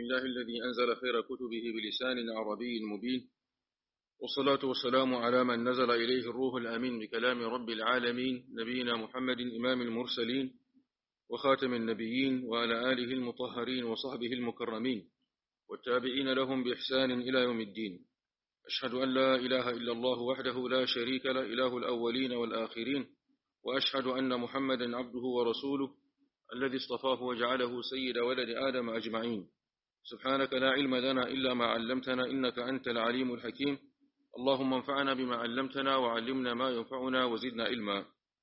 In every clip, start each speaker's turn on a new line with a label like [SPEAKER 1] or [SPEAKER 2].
[SPEAKER 1] لله الذي أنزل خير كتبه بلسان عربي مبين والصلاة والسلام على من نزل إليه الروح الأمين بكلام رب العالمين نبينا محمد إمام المرسلين وخاتم النبيين وعلى آله المطهرين وصحبه المكرمين والتابعين لهم بإحسان إلى يوم الدين أشهد أن لا إله إلا الله وحده لا شريك له إله الأولين والآخرين وأشهد أن محمدا عبده ورسوله الذي اصطفاه وجعله سيد ولد آدم أجمعين سبحانك لا علم لنا إلا ما علمتنا إنك أنت العليم الحكيم اللهم انفعنا بما علمتنا وعلمنا ما ينفعنا وزدنا علما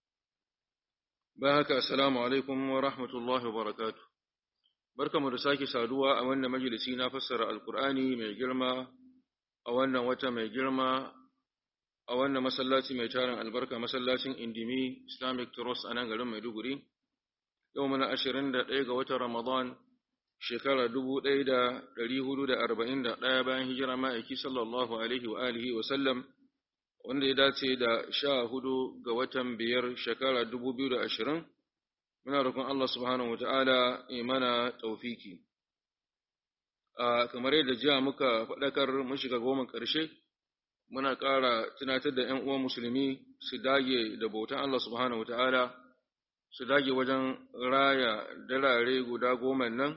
[SPEAKER 1] باهك السلام عليكم ورحمة الله وبركاته بركة مرساك سادوا أولنا مجلسينا فسر القرآن من جرما أولنا وتا من جرما أولنا مسلاتي ميتارا البركة مسلاتي اندمي Islamic Trust أنا قلم ميدوغري يومنا أشرين دقيقة وتا رمضان shekara dubu ɗaya da ɗari hudu da arba'in da ɗaya bayan hijira ma'aiki sallallahu alaihi wa alihi wa sallam wanda ya dace da sha hudu ga watan biyar shekara dubu biyu da ashirin muna roƙon Allah subhanahu wa ta'ala mana taufiki a kamar yadda jiya muka faɗakar mun shiga goma ƙarshe muna ƙara tunatar da ‘yan uwan musulmi su dage da bautan Allah subhanahu wa ta'ala su dage wajen raya dalare guda goma nan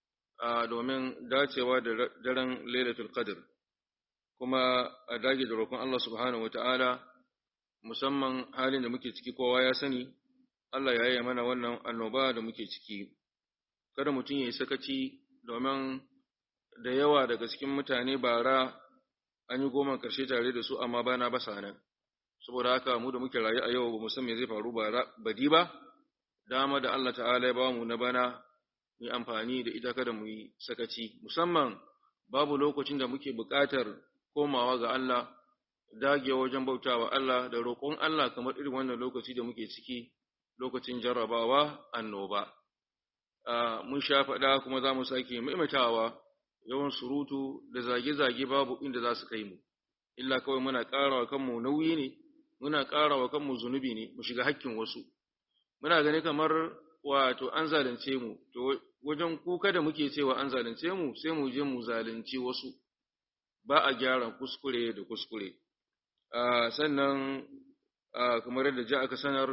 [SPEAKER 1] domin dacewa da daren Lailatul Qadr kuma a dage da roƙon Allah subhanahu wata'ala musamman halin da muke ciki kowa ya sani Allah ya yi mana wannan annoba da muke ciki kada mutum ya yi sakaci domin da yawa daga cikin mutane bara an yi goma karshe tare da su amma bana ba sa nan saboda haka mu da muke rayu a yau ba mu san me zai faru badi ba dama da Allah ta'ala ya ba mu na bana mu yi amfani da ita kada mu yi sakaci musamman babu lokacin da muke buƙatar komawa ga Allah dage wajen bautawa Allah da roƙon Allah kamar irin wannan lokaci da muke ciki lokacin jarrabawa annoba mun sha faɗa kuma za mu sake maimaitawa yawan surutu da zage-zage babu inda za su kai mu illa kawai muna ƙara wa kanmu nauyi ne muna ƙara wa kanmu zunubi ne mu shiga hakkin wasu muna gani kamar wato an zalunce mu to wajen kuka da muke cewa an zalunce mu sai mu je mu zalunci wasu ba a gyara kuskure da kuskure sannan kamar yadda ji aka sanar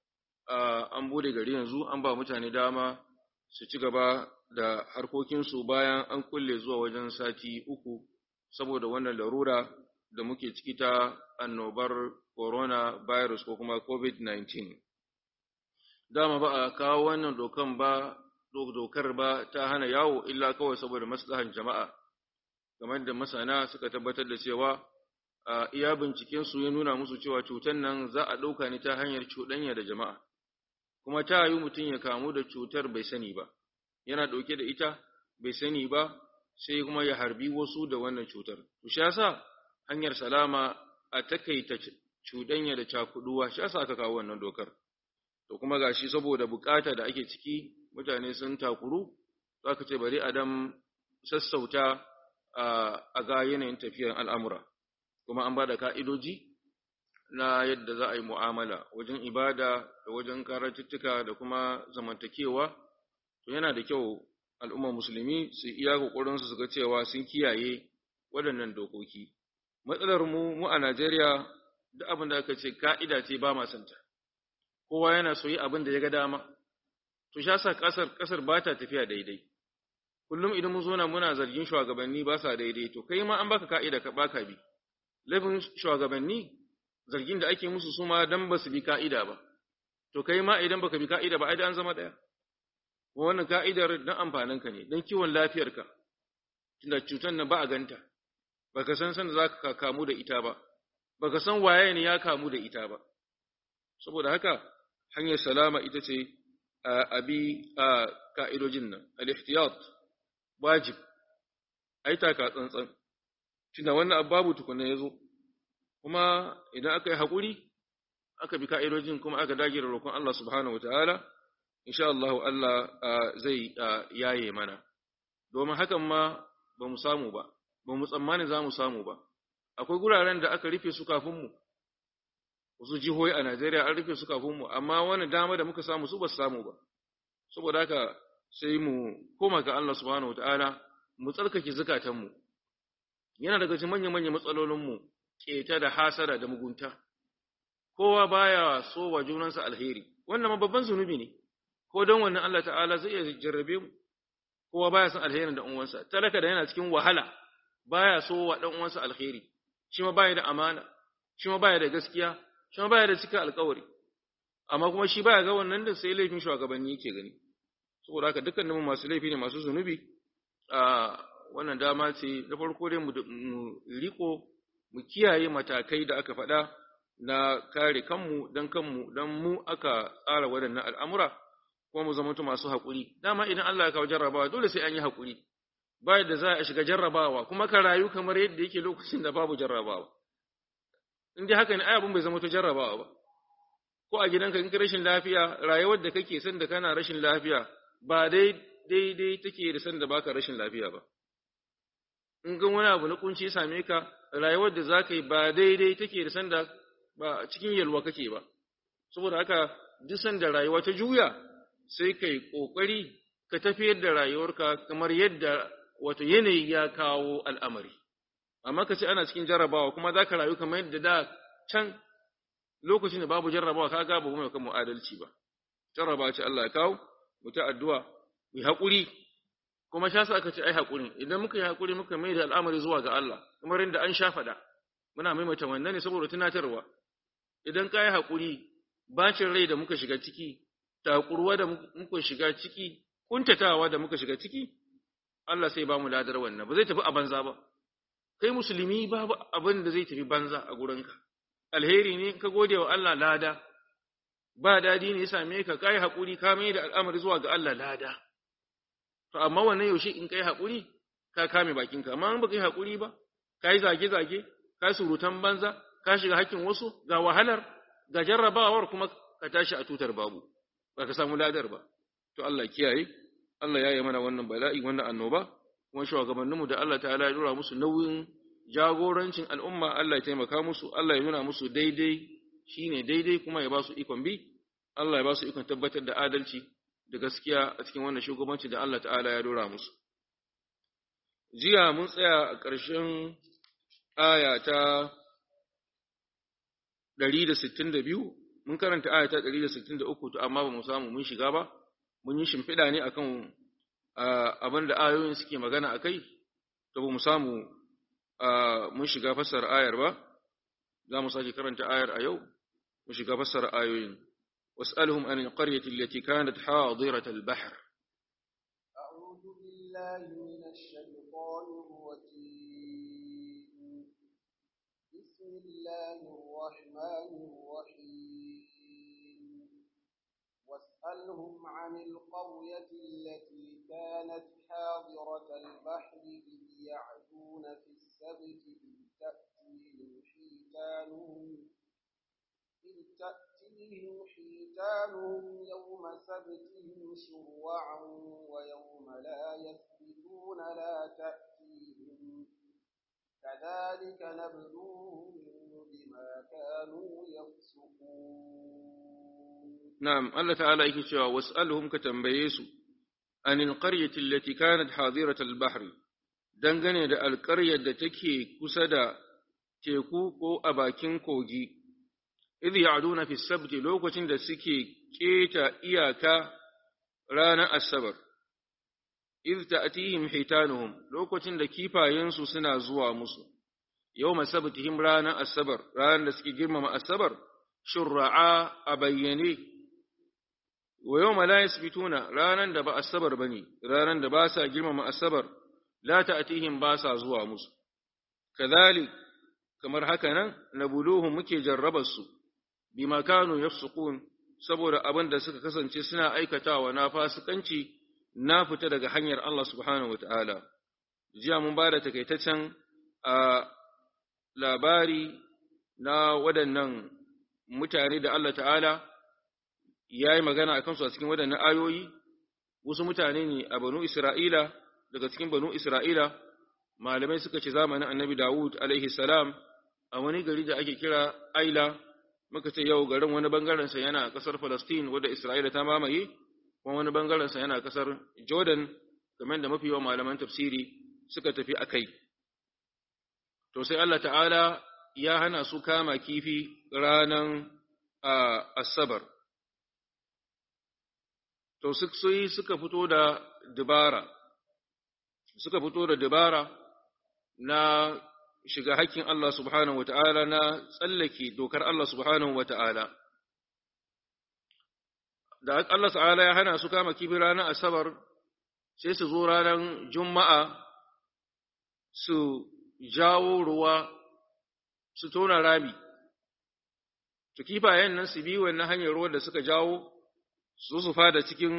[SPEAKER 1] an bude gari yanzu an ba mutane dama su ci gaba da harkokinsu bayan an kulle zuwa wajen sati uku saboda wannan larura da muke ciki ta annobar corona virus ko kuma covid-19 dama ba a kawo wannan dokan ba dokar ba ta hana yawo illa kawai saboda maslahan jama'a kamar da masana suka tabbatar da cewa a iya binciken su ya nuna musu cewa cutar nan za a ɗauka ne ta hanyar cuɗanya da jama'a kuma ta yi mutum ya kamu da cutar bai sani ba yana ɗauke da ita bai sani ba sai kuma ya harbi wasu da wannan cutar to shi yasa hanyar salama a takaita cuɗanya da cakuduwa shi yasa aka kawo wannan dokar to kuma gashi saboda bukata da ake ciki mutane sun takuru zaka ce bari adam sassauta a ga yanayin tafiyar al'amura kuma an ba da ka'idoji na yadda za a yi mu'amala wajen ibada da wajen karatuttuka da kuma zamantakewa to yana da kyau al'ummar musulmi su iya ƙoƙarinsu su ga cewa sun kiyaye waɗannan dokoki matsalar mu mu a Najeriya duk abin da aka ce ka'ida ce ba ma santa kowa yana so yi abin da ya ga dama to sha sa kasar kasar ba ta tafiya daidai kullum idan mun zo na muna zargin shugabanni ba sa daidai to kai ma an baka ka'ida ka baka bi laifin shugabanni zargin da ake musu su ma dan ba su bi ka'ida ba to kai ma idan baka bi ka'ida ba ai da an zama daya kuma wannan ka'idar dan amfanin ka ne dan kiwon lafiyarka tunda cutar nan ba a ganta baka san san da zaka kamu da ita ba baka san waye ne ya kamu da ita ba saboda haka hanyar salama ita ce abi a ka'idojin nan al-ihtiyat wajib ai taka tsantsan tunda wannan abu babu tukunna yazo kuma idan aka yi hakuri aka bi ka'idojin kuma aka dage da roƙon Allah subhanahu wataala insha Allah Allah zai yaye mana domin hakan ma ba mu samu ba ba mu tsammani za mu samu ba akwai guraren da aka rufe su kafin mu wasu jihohi a Najeriya an rufe su kafin mu amma wani dama da muka samu su ba su samu ba saboda haka sai mu koma ga Allah subhanahu wataala mu tsarkake zukatanmu yana daga cikin manya-manyan matsalolinmu keta da hasara da mugunta kowa baya so wa junansa alheri wannan ma babban zunubi ne ko don wannan Allah ta'ala zai iya jarrabe mu kowa baya son alherin da uwansa talaka da yana cikin wahala baya so wa dan uwansa alheri shi ma baya da amana shi ma baya da gaskiya shi ma baya da cika alƙawari amma kuma shi baya ga wannan da sai laifin shugabanni yake gani saboda haka dukkanin mu masu laifi ne masu zunubi a wannan dama ce na farko dai mu riko mu kiyaye matakai da aka faɗa na kare kanmu dan kanmu dan mu aka tsara waɗannan al'amura kuma mu zama masu haƙuri dama idan Allah ya kawo jarrabawa dole sai an yi haƙuri ba yadda za a shiga jarrabawa kuma ka rayu kamar yadda yake lokacin da babu jarrabawa in dai haka ne ai abin bai zama to jarrabawa ba ko a gidanka in ka rashin lafiya rayuwar da kake san da kana rashin lafiya ba dai daidai take da san da baka rashin lafiya ba in ga wani abu na kunci same ka rayuwar da zaka yi ba daidai take da san da ba cikin yalwa kake ba saboda haka duk san da rayuwa ta juya sai kai kokari ka tafiyar da rayuwarka kamar yadda wato yanayi ya kawo al'amari amma ka ce ana cikin jarrabawa kuma za ka rayu kamar yadda da can lokacin da babu jarrabawa ka ga babu mai kan adalci ba jarrabawa ce Allah ya kawo mu ta addu'a mu yi haƙuri kuma sha sa aka ce ai haƙuri idan muka yi haƙuri muka mai da al'amari zuwa ga Allah kamar yadda an sha faɗa muna maimaita wannan ne saboda tunatarwa idan ka yi haƙuri bacin rai da muka shiga ciki takurwa da muka shiga ciki kuntatawa da muka shiga ciki Allah sai ba mu ladar wannan ba zai tafi a banza ba kai musulmi babu abin da zai tafi banza a gurinka alheri ne ka gode wa Allah lada ba dadi ne ya same ka kai hakuri ka mai da al'amari zuwa ga Allah lada to amma wannan yaushe in kai hakuri ka kame bakinka amma in baka yi hakuri ba kai zage zage ka surutan banza ka shiga hakkin wasu ga wahalar ga jarrabawar kuma ka tashi a tutar babu ba ka samu ladar ba to Allah kiyaye Allah ya yi mana wannan bala'i wannan annoba kuma shugabanninmu da Allah ta'ala ya dora musu nauyin jagorancin al'umma Allah ya taimaka musu Allah ya nuna musu daidai shine daidai kuma ya ba su ikon bi Allah ya ba su ikon tabbatar da adalci da gaskiya a cikin wannan shugabanci da Allah ta'ala ya dora musu jiya mun tsaya a ƙarshen aya ta 162 mun karanta aya ta 163 to amma ba mu samu mun shiga ba mun yi shimfiɗa ne akan abin da ayoyin suke magana akai to ba mu samu mun shiga fassara ayar ba za mu sake karanta ayar a yau mu shiga fassara ayoyin was'alhum anil qaryati allati kanat hadirat al-bahr
[SPEAKER 2] أعوذ بالله من الشيطان الرجيم بسم الله الرحمن الرحيم واسألهم عن القرية التي كانت حاضرة البحر إذ يعدون في السبت إذ تأتيهم حيتانهم إذ تأتيهم حيتانهم يوم سبتهم شرعا ويوم لا يسبتون لا تأتيهم كذلك نبلوهم بما كانوا يفسقون
[SPEAKER 1] نعم الله تعالى yake cewa was'alhum ka tambaye su anil qaryati allati kanat hadirat al-bahr dangane da alƙaryar da take kusa da teku ko a bakin kogi idh ya'duna fi sabti lokacin da suke keta iyaka ranar asabar idh ta'tihim hitanuhum lokacin da kifayensu suna zuwa musu yawma sabtihim ranar asabar ranar da suke girmama asabar shurra'a a bayyane wa yawma la yasbituna ranar da ba asabar bane ranar da ba sa girmama asabar la ta'tihim ba sa zuwa musu kadhalik kamar haka nan nabuluhum muke jarrabar su bima kanu yafsukun saboda abin da suka kasance suna aikatawa na fasikanci na fita daga hanyar Allah subhanahu wataala jiya mun ba da takaitaccen a labari na waɗannan mutane da Allah ta'ala ya yi magana a kansu a cikin waɗannan ayoyi wasu mutane ne a banu Isra'ila daga cikin banu Isra'ila malamai suka ce zamanin annabi Dawud alaihi salam a wani gari da ake kira Aila muka ce yau garin wani bangarensa yana ƙasar Falastin wadda Isra'ila ta mamaye kuma wani bangarensa yana ƙasar Jordan kamar da mafi yawan malaman tafsiri suka tafi akai to sai Allah ta'ala ya hana su kama kifi ranan asabar to sai suka fito da dubara suka fito da dubara na shiga hakkin Allah subhanahu wa ta'ala na tsallake dokar Allah subhanahu wa ta'ala. Da Allah ta'ala ya hana su kama kifi ranar Asabar, sai su zo ranar Juma'a su jawo ruwa su tona rami, su kifayen nan su bi wannan hanyar ruwa da suka jawo su su fada cikin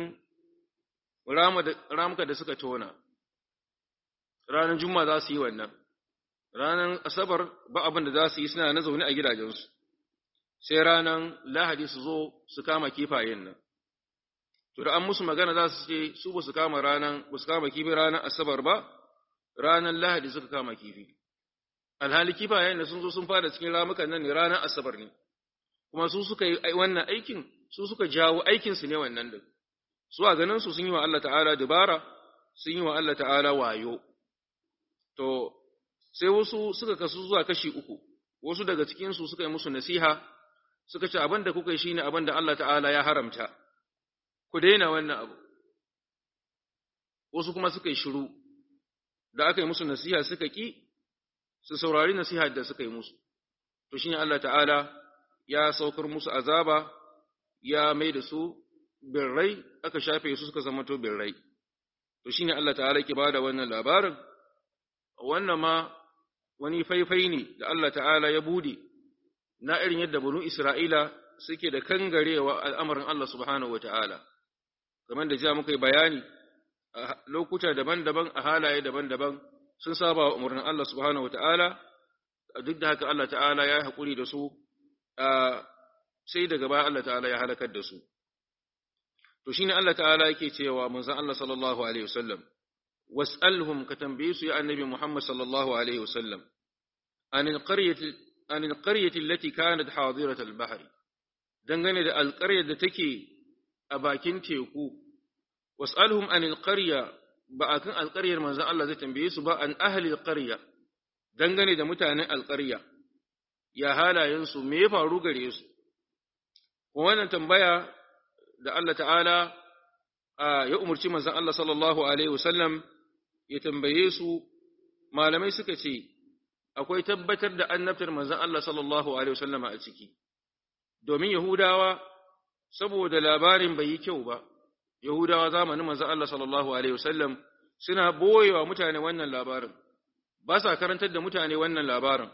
[SPEAKER 1] ramuka da suka tona. Ranar Juma'a za su yi wannan. ranar asabar ba abin da za su yi suna na zaune a gidajensu, sai ranar lahadi su zo su kama kifayen nan. To da an musu magana za su ce su ba su kama ranar, ba su kama kifi ranar asabar ba, ranar lahadi suka kama kifi. Alhali kifayen da sun zo sun fada cikin ramukan nan ne ranar asabar ne, kuma su suka yi wannan aikin, su suka jawo aikinsu ne wannan din. Su a ganin su sun yi wa Allah ta'ala dubara, sun yi wa Allah ta'ala wayo. To, sai wasu suka kasu zuwa kashi uku, wasu daga cikinsu suka yi musu nasiha, suka ce abin da kuka yi shi ne abin da Allah ta'ala ya haramta, ku daina wannan abu. Wasu kuma suka yi shiru, da aka yi musu nasiha suka ƙi, su saurari nasiha da suka yi musu. To shi ne Allah ta'ala ya saukar musu azaba, ya mai da su birrai, aka shafe su suka zama to birrai. To shi ne Allah ta'ala ke ba da wannan labarin, wannan ma wani faifai ne da Allah ta'ala ya bude na irin yadda banu Isra'ila suke da kangarewa al'amarin Allah subhanahu wa ta'ala, kamar da ja muka yi bayani a lokuta daban-daban a halaye daban-daban sun saba wa umarnin Allah subhanahu wa ta'ala, duk da haka Allah ta'ala ya haƙuri da su, sai daga baya Allah ta'ala ya halakar da su. To shi ne Allah ta'ala yake cewa manzan Allah sallallahu Alaihi wasallam, واسألهم كتنبيس يا النبي محمد صلى الله عليه وسلم عن القرية عن القرية التي كانت حاضرة البحر dangane da alƙaryar da take a bakin teku was'alhum an alqarya ba akan alƙaryar manzon Allah zai tambaye su ba an ahli alqarya dangane da mutanen alƙarya ya halayen su me ya faru gare su wannan tambaya da Allah ta'ala ya umarci manzon Allah sallallahu alaihi wasallam ya tambaye su malamai suka ce akwai tabbatar da annabtar manzon Allah sallallahu alaihi wasallama a ciki domin Yahudawa saboda labarin bai yi kyau ba Yahudawa zamanin manzon Allah sallallahu alaihi wasallam suna boyewa mutane wannan labarin ba sa karantar da mutane wannan labarin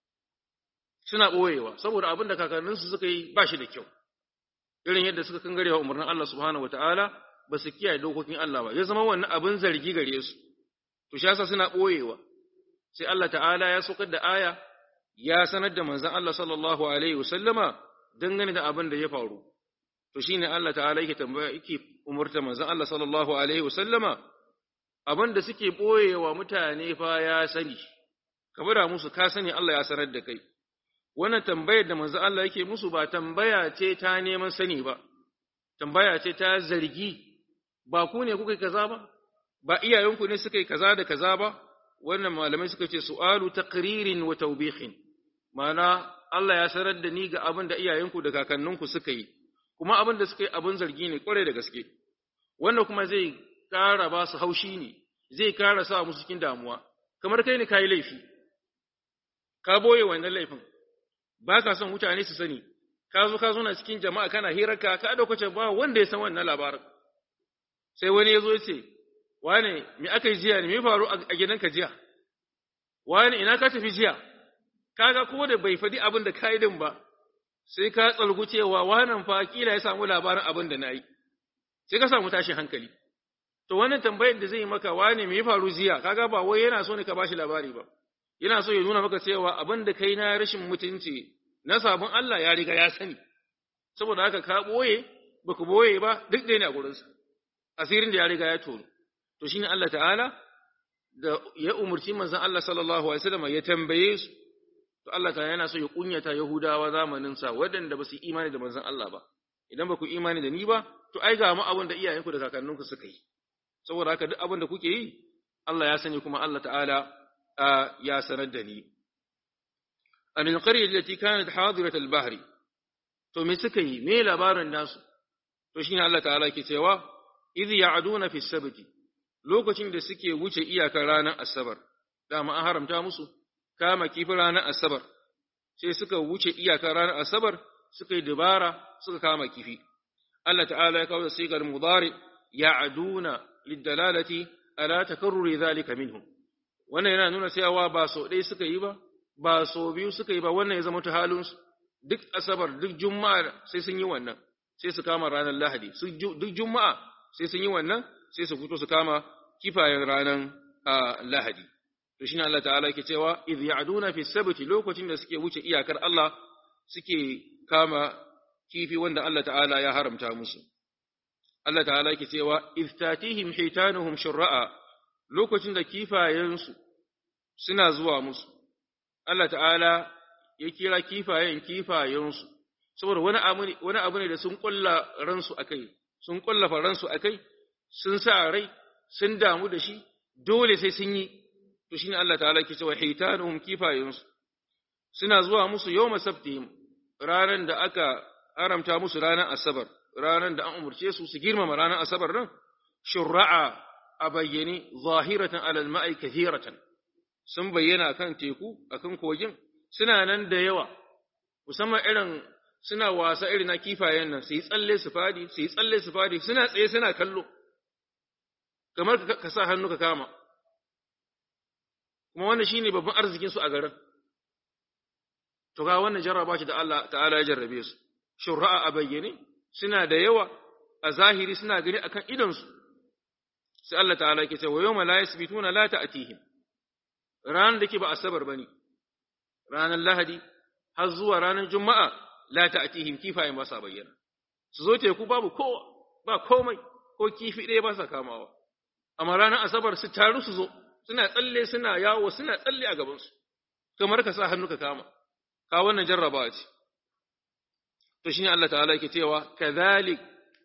[SPEAKER 1] suna boyewa saboda abin da kakanninsu suka yi ba shi da kyau irin yadda suka kangarewa umarnin Allah subhanahu wataala ba su kiyaye dokokin Allah ba ya zama wannan abin zargi gare su to shi yasa suna boyewa sai Allah ta'ala ya saukar da aya ya sanar da manzon Allah sallallahu alaihi wasallama dangane da abin da ya faru to shine Allah ta'ala yake tambaya yake umurta manzon Allah sallallahu alaihi wasallama abin da suke boyewa mutane fa ya sani kamar da musu ka sani Allah ya sanar da kai wannan tambayar da manzon Allah yake musu ba tambaya ce ta neman sani ba tambaya ce ta zargi ba ku ne kuka kaza ba ba iyayenku ne suka yi kaza da kaza ba wannan malamai suka ce su'alu taqririn wa tawbihin ma'ana Allah ya sanar da ni ga abin da iyayenku da kakanninku suka yi kuma abin da suka yi abin zargi ne kwarai da gaske wannan kuma zai kara ba su haushi ne zai kara sa musu cikin damuwa kamar kai ne kai laifi ka boye wannan laifin ba ka son mutane su sani ka zo ka zo na cikin jama'a kana hirarka ka dauka ce ba wanda ya san wannan labarin sai wani ya zo ya ce wane me aka yi jiya ne me faru a gidanka jiya wane ina ka tafi jiya kaga ko da bai faɗi abin da kai din ba sai ka tsalgu cewa wannan fa kila ya samu labarin abin da nayi sai ka samu tashin hankali to wannan tambayar da zai yi maka wane me ya faru jiya kaga ba wai yana so ne ka bashi labari ba yana so ya nuna maka cewa abin da kai na rashin mutunci na sabon Allah ya riga ya sani saboda haka ka boye baka boye ba duk da ne a gurinsa asirin da ya riga ya tono to shine Allah ta'ala da ya umurci manzon Allah sallallahu alaihi wasallam ya tambaye su to Allah ta yana so ya kunyata Yahudawa zamanin sa waɗanda ba su imani da manzon Allah ba idan ba ku imani da ni ba to ai ga mu abin da iyayenku da kakanninku suka yi saboda haka duk abin da kuke yi Allah ya sani kuma Allah ta'ala ya sanar da ni an alqarya allati kanat hadirat al-bahri to me suka yi me labarin nasu to shine Allah ta'ala ke cewa idh ya'duna fi sabti lokacin da suke wuce iyakar ranar asabar dama an haramta musu kama kifi ranar asabar sai suka wuce iyakar ranar asabar suka yi dubara suka kama kifi Allah ta'ala ya kawo sigar mudari ya'duna lidalalati ala takarruri zalika minhum wannan yana nuna cewa ba so ɗaya suka yi ba ba so biyu suka yi ba wannan ya zama ta halinsu duk asabar duk juma'a sai sun yi wannan sai su kama ranar lahadi duk juma'a sai sun yi wannan sai su fito su kama kifayen ranar lahadi to shine Allah ta'ala yake cewa idh ya'duna fi sabti lokacin da suke wuce iyakar Allah suke kama kifi wanda Allah ta'ala ya haramta musu Allah ta'ala yake cewa idh tatihim hitanuhum shurra'a lokacin da kifayensu suna zuwa musu Allah ta'ala ya kira kifayen kifayensu saboda wani abu ne wani abu ne da sun kulla ransu akai sun kullafa ransu akai sun sa rai sun damu da shi dole sai sun yi to shine Allah ta'ala ke cewa hitanuhum kifayensu suna zuwa musu yawma sabtihim ranan da aka haramta musu ranar asabar ranan da an umurce su su girmama ranar asabar nan shurra'a a bayyane zahiratan alal ma'i kathiratan sun bayyana akan teku akan kogin suna nan da yawa musamman irin suna wasa irin na kifayen nan su yi tsalle su fadi su yi tsalle su fadi suna tsaye suna kallo kamar ka sa hannu ka kama kuma wannan shine babban arzikin su a garin to ga wannan jarraba ce da Allah ta'ala ya jarrabe su shurra'a a bayyane suna da yawa a zahiri suna gani akan idon su sai Allah ta'ala yake cewa yawma la yasbituna la ta'tihim ranar da ke ba asabar bane ranar lahadi har zuwa ranar juma'a la ta'tihim kifayen ba sa bayyana su zo teku babu kowa ba komai ko kifi ɗaya ba sa kamawa amma ranar asabar su taru su zo suna tsalle suna yawo suna tsalle a gabansu kamar ka sa hannu ka kama ka wannan jarrabawa ce to shine Allah ta'ala yake cewa kadhalik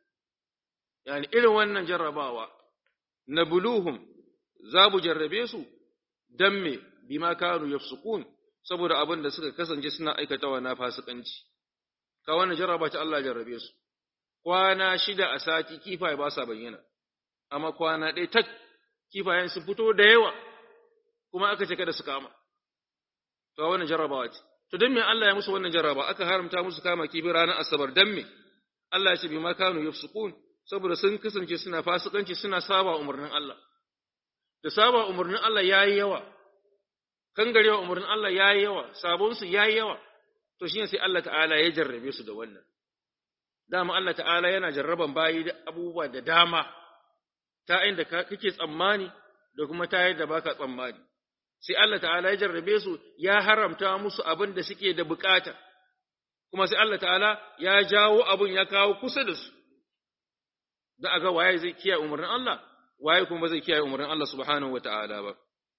[SPEAKER 1] yani irin wannan jarrabawa nabluhum za mu jarrabe su dan me bima kanu yafsukun saboda abin da suka kasance suna aikatawa na fasikanci ka wannan jarraba ta Allah jarrabe su kwana shida a sati kifaye ba sa bayyana amma kwana ɗaya tak kifayen su fito da yawa kuma aka ce kada su kama to wannan jarrabawa ce to dan me Allah ya musu wannan jarraba aka haramta musu kama kifi ranar asabar dan me Allah ya ce bima kanu yafsukun saboda sun kasance suna fasikanci suna saba umarnin Allah da saba umarnin Allah yayi yawa kangarewa umarnin Allah yayi yawa sabon su yayi yawa to shine sai Allah ta'ala ya jarrabe su da wannan dama Allah ta'ala yana jarraban bayi da abubuwa da dama ta inda kake tsammani da kuma ta yadda baka tsammani sai Allah ta'ala ya jarrabe su ya haramta musu abin da suke da bukata kuma sai Allah ta'ala ya jawo abin ya kawo kusa da su da aga waye zai kiyaye umarnin Allah waye kuma zai kiyaye umarnin Allah subhanahu wata'ala ba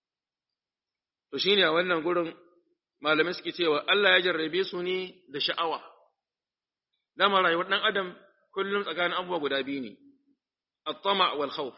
[SPEAKER 1] to shine a wannan gurin malamai suke cewa Allah ya jarrabe su ne da sha'awa dama rayuwar dan adam kullum tsakanin abubuwa guda biyu ne at-tama wal khawf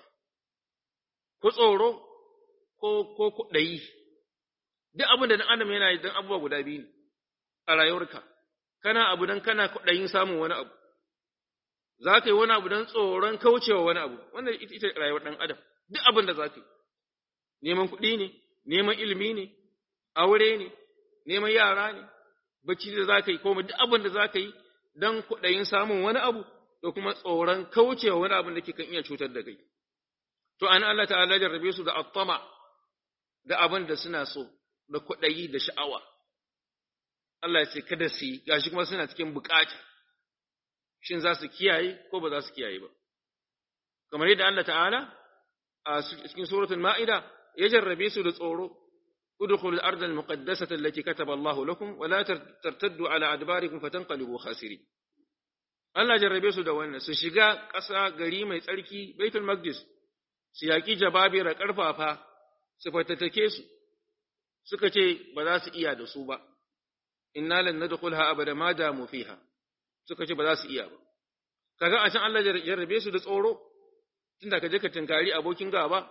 [SPEAKER 1] ko tsoro ko ko kudayi duk abin da dan adam yana yi dan abubuwa guda biyu ne a rayuwarka kana abu dan kana kudayin samun wani abu za ka yi wani abu don tsoron kaucewa wani abu wannan ita ita rayuwar ɗan adam duk abin da za ka yi neman kuɗi ne neman ilimi ne aure ne neman yara ne bacci da za ka yi ko duk abin da za ka yi don kuɗayin samun wani abu da kuma tsoron kaucewa wani abin da ke kan iya cutar da kai to an Allah ta'ala jarrabe su da attama da abin da suna so da kuɗayi da sha'awa Allah ya ce kada su yi gashi kuma suna cikin bukata shin za su kiyaye ko ba za su kiyaye ba kamar yadda Allah ta'ala a cikin suratul ma'ida ya jarrabe su da tsoro udkhulul arda al-muqaddasata allati kataba Allah lakum wa la tartaddu ala adbarikum fatanqalibu khasirin Allah jarrabe su da wannan su shiga ƙasa gari mai tsarki Baitul Maqdis su yaki jababira karfafa su fatattake su suka ce ba za su iya da su ba inna lan nadkhulha abada ma damu fiha suka ce ba za su iya ba kaga a can Allah jarrabe su da tsoro tunda ka je ka tinkari abokin gaba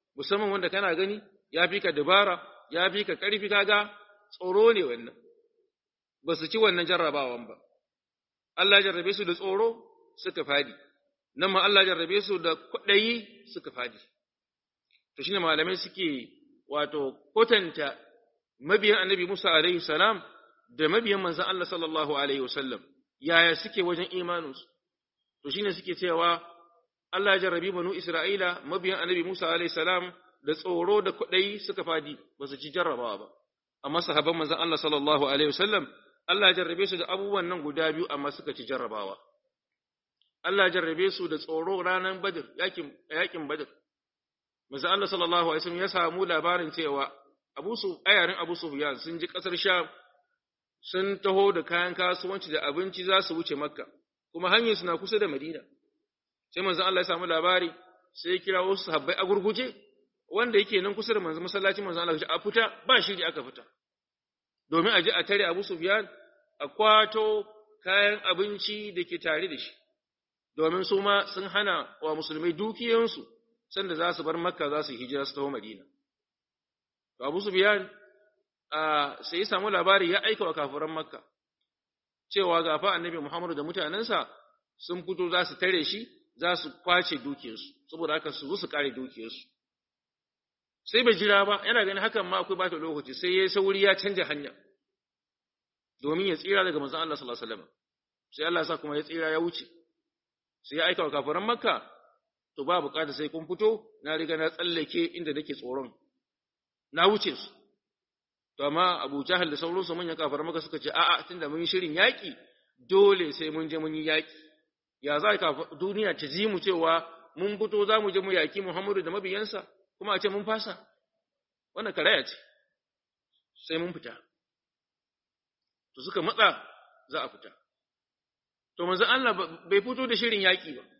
[SPEAKER 1] musamman wanda kana gani ya fi ka dabara ya fi ka ƙarfi kaga tsoro ne wannan ba su ci wannan jarrabawan ba Allah jarrabe su da tsoro suka fadi nan ma Allah jarrabe su da kwaɗayi suka fadi to shine malamai suke wato kotanta mabiyan annabi Musa alaihi salam da mabiyan manzon Allah sallallahu alaihi wasallam yaya suke wajen imaninsu to shine suke cewa Allah ya jarrabi banu Isra'ila mabiyan annabi Musa alaihi salam da tsoro da kuɗai suka fadi ba su ci jarrabawa ba amma sahabban manzon Allah sallallahu alaihi wasallam Allah ya jarrabe su da abubuwan nan guda biyu amma suka ci jarrabawa Allah ya jarrabe su da tsoro ranar Badr yakin yakin Badr manzon Allah sallallahu alaihi wasallam ya samu labarin cewa Abu Su ayarin Abu Sufyan sun ji kasar Sham sun taho da kayan kasuwanci da abinci za su wuce Makka kuma hanyar suna kusa da Madina sai manzon Allah ya samu labari sai ya kira wasu sahabbai a gurguje wanda yake nan kusa da manzon masallacin manzon Allah a fita ba shiri aka fita domin a je a tare Abu Sufyan a kwato kayan abinci da ke tare da shi domin su ma sun hana wa musulmai dukiyansu sanda za su bar Makka za su hijira su taho Madina to Abu Sufyan sai ya samu labari ya aika wa kafiran Makka cewa gafa annabi Muhammadu da mutanensa sun fito za su tare shi za su kwace dukiyarsu saboda haka su su kare dukiyarsu sai bai jira ba yana ganin hakan ma akwai bata lokaci sai ya sauri ya canja hanya domin ya tsira daga manzon Allah sallallahu alaihi wasallam sai Allah sa kuma ya tsira ya wuce sai ya aika wa kafiran Makka to ba bukata sai kun fito na riga na tsallake inda nake tsoron na wuce su to amma Abu Jahal da sauransu manyan kafiran Makka suka ce a'a tunda mun yi shirin yaki dole sai mun je mun yi yaki ya za ka duniya ta ji mu cewa mun fito za mu je mu yaki Muhammadu da mabiyansa kuma a ce mun fasa wannan karaya ce sai mun fita to suka matsa za a fita to manzo Allah bai fito da shirin yaki ba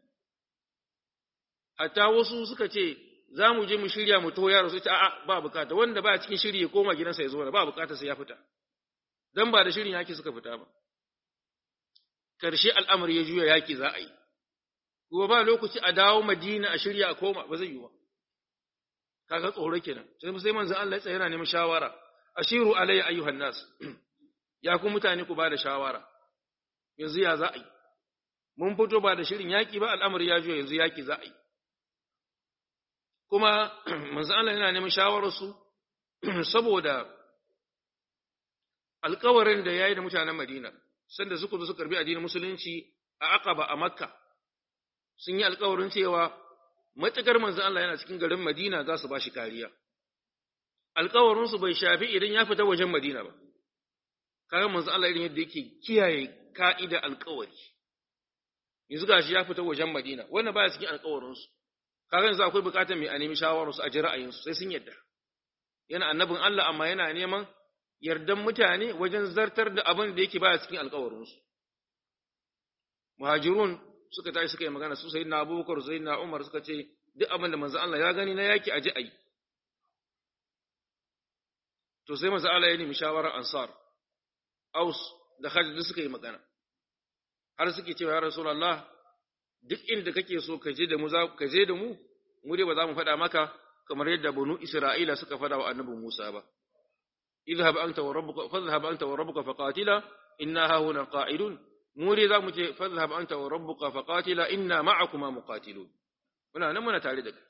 [SPEAKER 1] hatta wasu suka ce za mu je mu shirya mu taho yaro sai ta a'a ba bukata wanda ba cikin shiri ya koma gidansa ya zo ba bukata sai ya fita dan ba da shirin yaki suka fita ba karshe al'amari ya juya yaki za a yi kuma ba lokaci a dawo Madina a shirya a koma ba zai yi ba kaga tsoro kenan sai sai manzo Allah ya tsaya yana neman shawara ashiru alayya ayyuhan nas ya ku mutane ku ba da shawara yanzu ya za a yi mun fito ba da shirin yaki ba al'amari ya juya yanzu yaki za a yi kuma manzo Allah yana neman shawararsu saboda alƙawarin da yayi da mutanen Madina sanda suka zo su karbi addinin musulunci a Aqaba a Makka sun yi alƙawarin cewa matakar manzo Allah yana cikin garin Madina za su bashi kariya alƙawarin su bai shafi idan ya fita wajen Madina ba kaga manzo Allah irin yadda yake kiyaye ka'ida alƙawari yanzu gashi ya fita wajen Madina wannan baya cikin alƙawarin su kaga yanzu akwai bukatar mai a nemi shawararsu a ji ra'ayinsu sai sun yadda yana annabin Allah amma yana neman yardan mutane wajen zartar da abin da yake baya cikin alkawarinsu muhajirun suka tashi suka yi magana su sayyidina abubakar sayyidina umar suka ce duk abin da manzo Allah ya gani na yaki aje ayi to sai manzo Allah ya nemi shawarar ansar aus da khadij suka yi magana har suke cewa ya rasulullah duk inda kake so ka je da mu za ka je da mu mu dai ba za mu faɗa maka kamar yadda banu Isra'ila suka faɗa wa annabi Musa ba idhhab anta wa rabbuka fadhhab anta wa rabbuka faqatila inna ha huna qa'idun mu dai za mu ce fadhhab anta wa rabbuka faqatila inna ma'akuma muqatilun muna nan muna tare da kai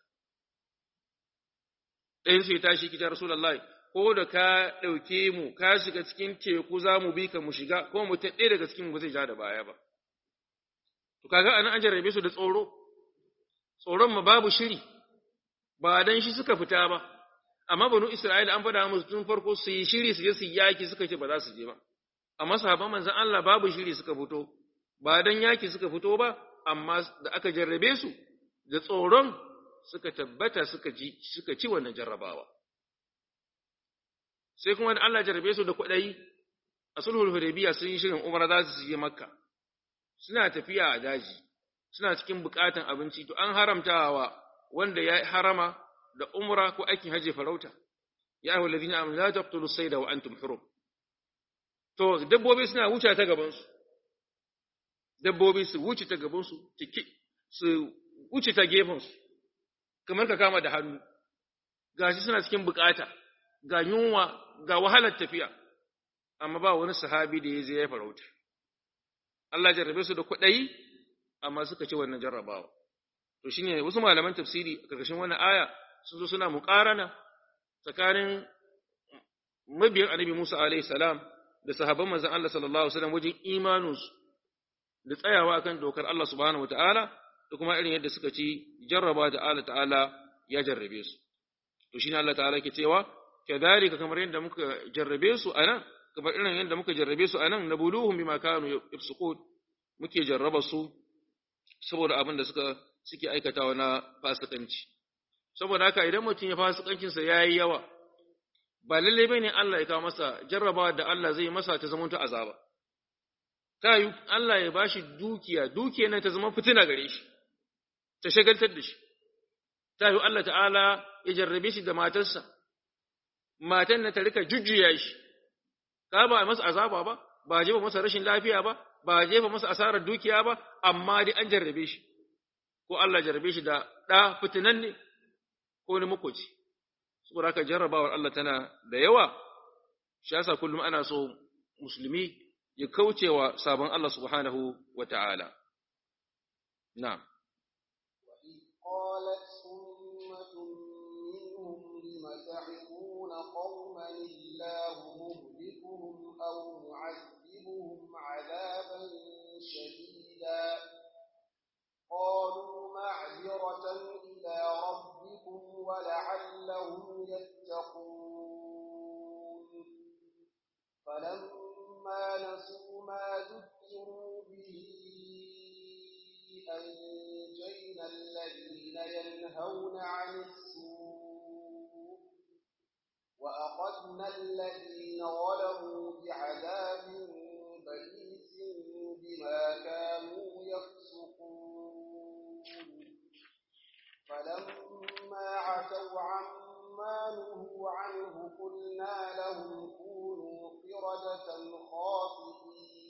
[SPEAKER 1] ɗayan su ya tashi kita rasulullahi ko da ka ɗauke mu ka shiga cikin teku za mu bi ka mu shiga ko mu ta ɗaya daga cikin mu zai ja da baya ba To kaga anan an jarrabe su da tsoro, tsoron ma babu shiri, ba dan shi suka fita ba, amma banu Isra'ila an faɗa musu tun farko su yi shiri su je su yaki suka ce ba za su je ba. Amma sahabban manzon Allah babu shiri suka fito, ba dan yaki suka fito ba, amma da aka jarrabe su da tsoron suka tabbata suka ji suka ci wannan jarrabawa. Sai kuma da Allah jarrabe su da kwaɗayi a sulhul Hudaybiya sun yi shirin Umar za su je Makka. suna tafiya a daji, suna cikin bukatan abinci, to an haramta wa wanda ya harama da umra ko aikin haji farauta, ya ahu lalzina amin la taqtulu sayda wa antum hurum. To, dabbobi suna wuce ta gabansu, dabbobi su wuce ta gabansu, su wuce ta gefensu, kamar ka kama da hannu, gashi suna cikin bukata ga yunwa ga wahalar tafiya amma ba wani sahabi da ya je ya farauta Allah jarrabe su da kuɗai amma suka ci wannan jarrabawa to shine wasu malaman tafsiri a karkashin wannan aya sun zo suna muƙarana tsakanin mabiyan annabi Musa alaihi salam da sahabban manzon Allah sallallahu alaihi wasallam wajen imaninsu da tsayawa akan dokar Allah subhanahu wataala da kuma irin yadda suka ci jarraba da Allah ta'ala ya jarrabe su to shine Allah ta'ala ke cewa kadhalika kamar yadda muka jarrabe su anan kamar irin yadda muka jarrabe su anan nabuluhum bima kanu yafsukun muke jarraba su saboda abin da suka suke aikatawa na fasikanci saboda haka idan mutum ya fasikancin sa yayi yawa ba lalle bane Allah ya kawo masa jarrabawa da Allah zai masa ta zama ta azaba ta yi Allah ya bashi dukiya dukiya nan ta zama fitina gare shi ta shagaltar da shi ta yi Allah ta'ala ya jarrabe shi da matarsa matan na ta rika jujjuya shi ka ba masa azaba ba ba jefa masa rashin lafiya ba ba jefa masa asarar dukiya ba amma dai an jarrabe shi ko Allah jarrabe shi da ɗa fitinan ne ko ni makoci saboda haka jarrabawar Allah tana da yawa shi yasa kullum ana so musulmi ya kaucewa sabon Allah subhanahu wa ta'ala na'am
[SPEAKER 2] قالت أمة منهم لم تعظون قوما الله مهلكهم أو معذبهم عذابا شديدا قالوا معذرة إلى ربكم ولعلهم يتقون فلما نسوا ما ذكروا به أنجينا الذين ينهون عن السوء وأخذنا الذين ظلموا بعذاب بئيس بما كانوا يفسقون فلما عتوا عما نهوا عنه قلنا لهم كونوا قردة خاسئين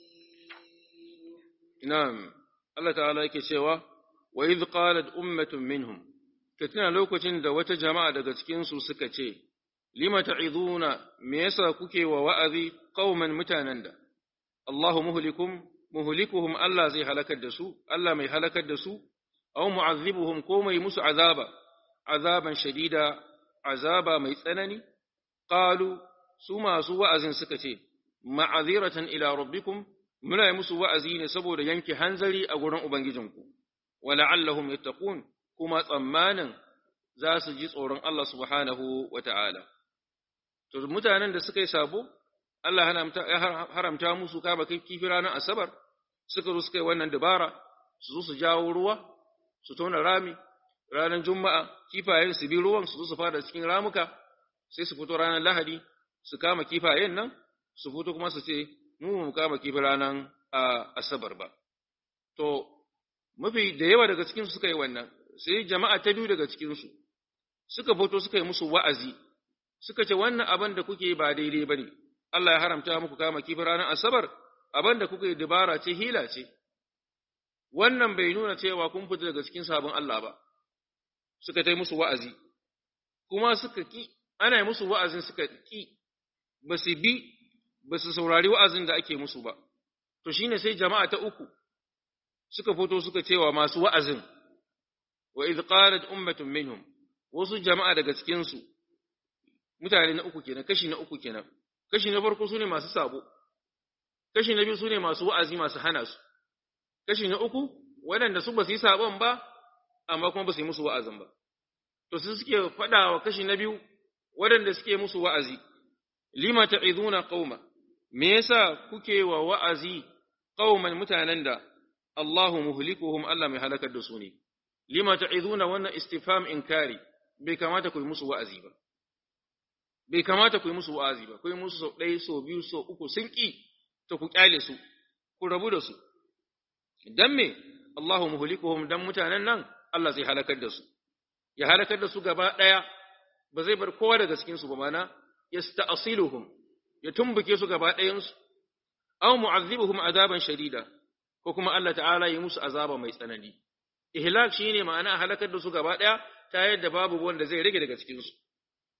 [SPEAKER 1] Na'am, Allah ta'ala yake cewa, wa idh qalat ummatun minhum, ka tuna lokacin da wata jama'a daga cikinsu suka ce, Lima ta'iduna, me yasa kuke wa wa'azi qauman mutanen da, Allahu muhlikum, muhlikuhum Allah zai halakar da su, Allah mai halakar da su, aw mu'azzibuhum ko mai musu azaba, azaban shadida, azaba mai tsanani, qalu su masu wa'azin suka ce, ma'aziratan ila rabbikum muna yi musu wa'azi ne saboda yanke hanzari a gurin Ubangijinku, wa la'allahum yattaqun kuma tsammanin za su ji tsoron Allah subhanahu wa ta'ala. To, mutanen da suka yi sabo, Allah ya haramta musu kama kifi ranar Asabar, suka zo suka yi wannan dabara, su zo su jawo ruwa, su tona rami, ranar Juma'a, kifayen su bi ruwan su zo su fada cikin ramuka, sai su fito ranar Lahadi, su kama kifayen nan, su fito kuma su ce, mu mu kama kifi ranar asabar ba. To, mafi da yawa daga cikinsu suka yi wannan, sai jama'a ta biyu daga cikinsu, suka fito suka yi musu wa'azi, suka ce wannan abin da kuke ba daidai ba ne, Allah ya haramta muku kama kifi ranar asabar, abin da kuka yi dabara ce hila ce. Wannan bai nuna cewa kun fita daga cikin sabon Allah ba, suka ta yi musu wa'azi, kuma suka ki, ana yi musu wa'azin suka ki, ba su bi ba su saurari wa'azin da ake musu ba, to shi ne sai jama'a ta uku suka fito suka cewa masu wa'azin, wa iz qalat ummatun minhum wasu jama'a daga cikinsu, mutane na uku kenan, kashi na uku kenan, kashi na farko su ne masu sabo, kashi na biyu su ne masu wa'azi masu hana su, kashi na uku waɗanda su ba su yi sabon ba, amma kuma ba su yi musu wa'azin ba. To su suke faɗa wa kashi na biyu waɗanda suke musu wa'azi, lima ta'izuna qauma me yasa kuke wa wa'azi qauman mutanen da Allahu muhlikuhum Allah mai halakar da su ne lima ta'izuna wannan istifham inkari bai kamata ku yi musu wa'azi ba bai kamata ku yi musu wa'azi ba ku yi musu sau ɗaya sau biyu sau uku sun ƙi ta ku ƙyale su ku rabu da su dan me Allahu muhlikuhum dan mutanen nan Allah zai halakar da su ya halakar da su gaba ɗaya ba zai bar kowa daga cikin su ba mana yasta'siluhum ya tumbuke su gaba ɗayansu aw mu'azzibuhum azaban shadida ko kuma Allah ta'ala ya musu azaba mai tsanani ihlak shine ma'ana halakar da su gaba ɗaya ta yadda babu wanda zai rage daga cikin su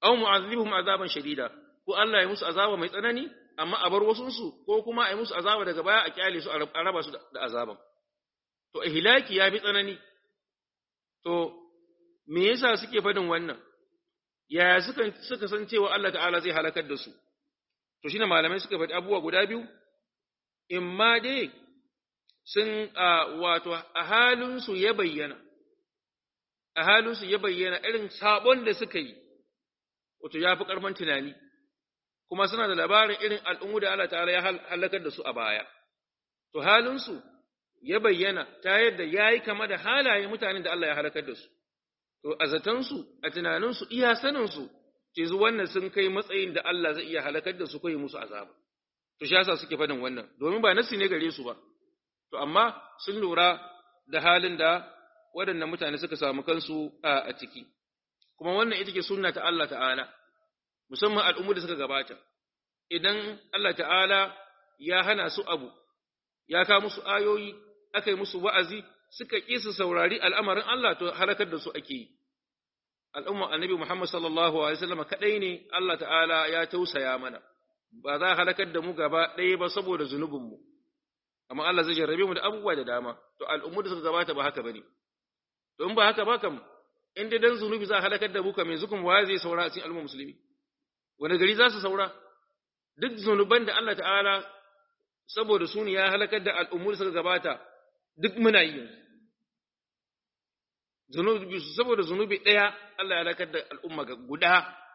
[SPEAKER 1] aw mu'adhibuhum azaban shadida ko Allah ya musu azaba mai tsanani amma a bar wasun su ko kuma a yi musu azaba daga baya a kyale su a raba su da azaban to ihlaki ya bi tsanani to me yasa suke fadin wannan yaya suka suka san cewa Allah ta'ala zai halakar da su to shine malamai suka faɗi abubuwa guda biyu imma dai sun wato a halin su ya bayyana a halin su ya bayyana irin sabon da suka yi wato ya fi ƙarfin tunani kuma suna da labarin irin al'ummu da Allah ta'ala ya halakar da su a baya to halin su ya bayyana ta yadda yayi kama da halaye mutanen da Allah ya halakar da su to a zatansu a tunaninsu iya saninsu ce zu wannan sun kai matsayin da Allah zai iya halakar da su ko yi musu azaba to shi yasa suke fadin wannan domin ba nasi ne gare su ba to amma sun lura da halin da waɗannan mutane suka samu kansu a ciki kuma wannan ita ke sunna ta Allah ta'ala musamman al'ummu da suka gabata idan Allah ta'ala ya hana su abu ya ka musu ayoyi aka yi musu wa'azi suka ƙi su saurari al'amarin Allah to halakar da su ake yi. Al'umma annabi Muhammad sallallahu Alaihi wasallam kaɗai ne Allah ta'ala ya tausaya mana, ba za a halakar da mu gaba ɗaya ba saboda zunubinmu, amma Allah zai jarrabe mu da abubuwa da dama, to al'ummu da suka gabata ba haka ba ne. To, in ba haka ba kam, in dai dan zunubi za a halakar da mu kam yanzu kuma wa zai saura a cikin al'umma musulmi? Wani gari za su saura? Duk zunuban da Allah ta'ala saboda su ne ya halakar da al'ummu da suka gabata duk muna yi yanzu. zunubi saboda zunubi ɗaya Allah ya lakar da al'umma ga guda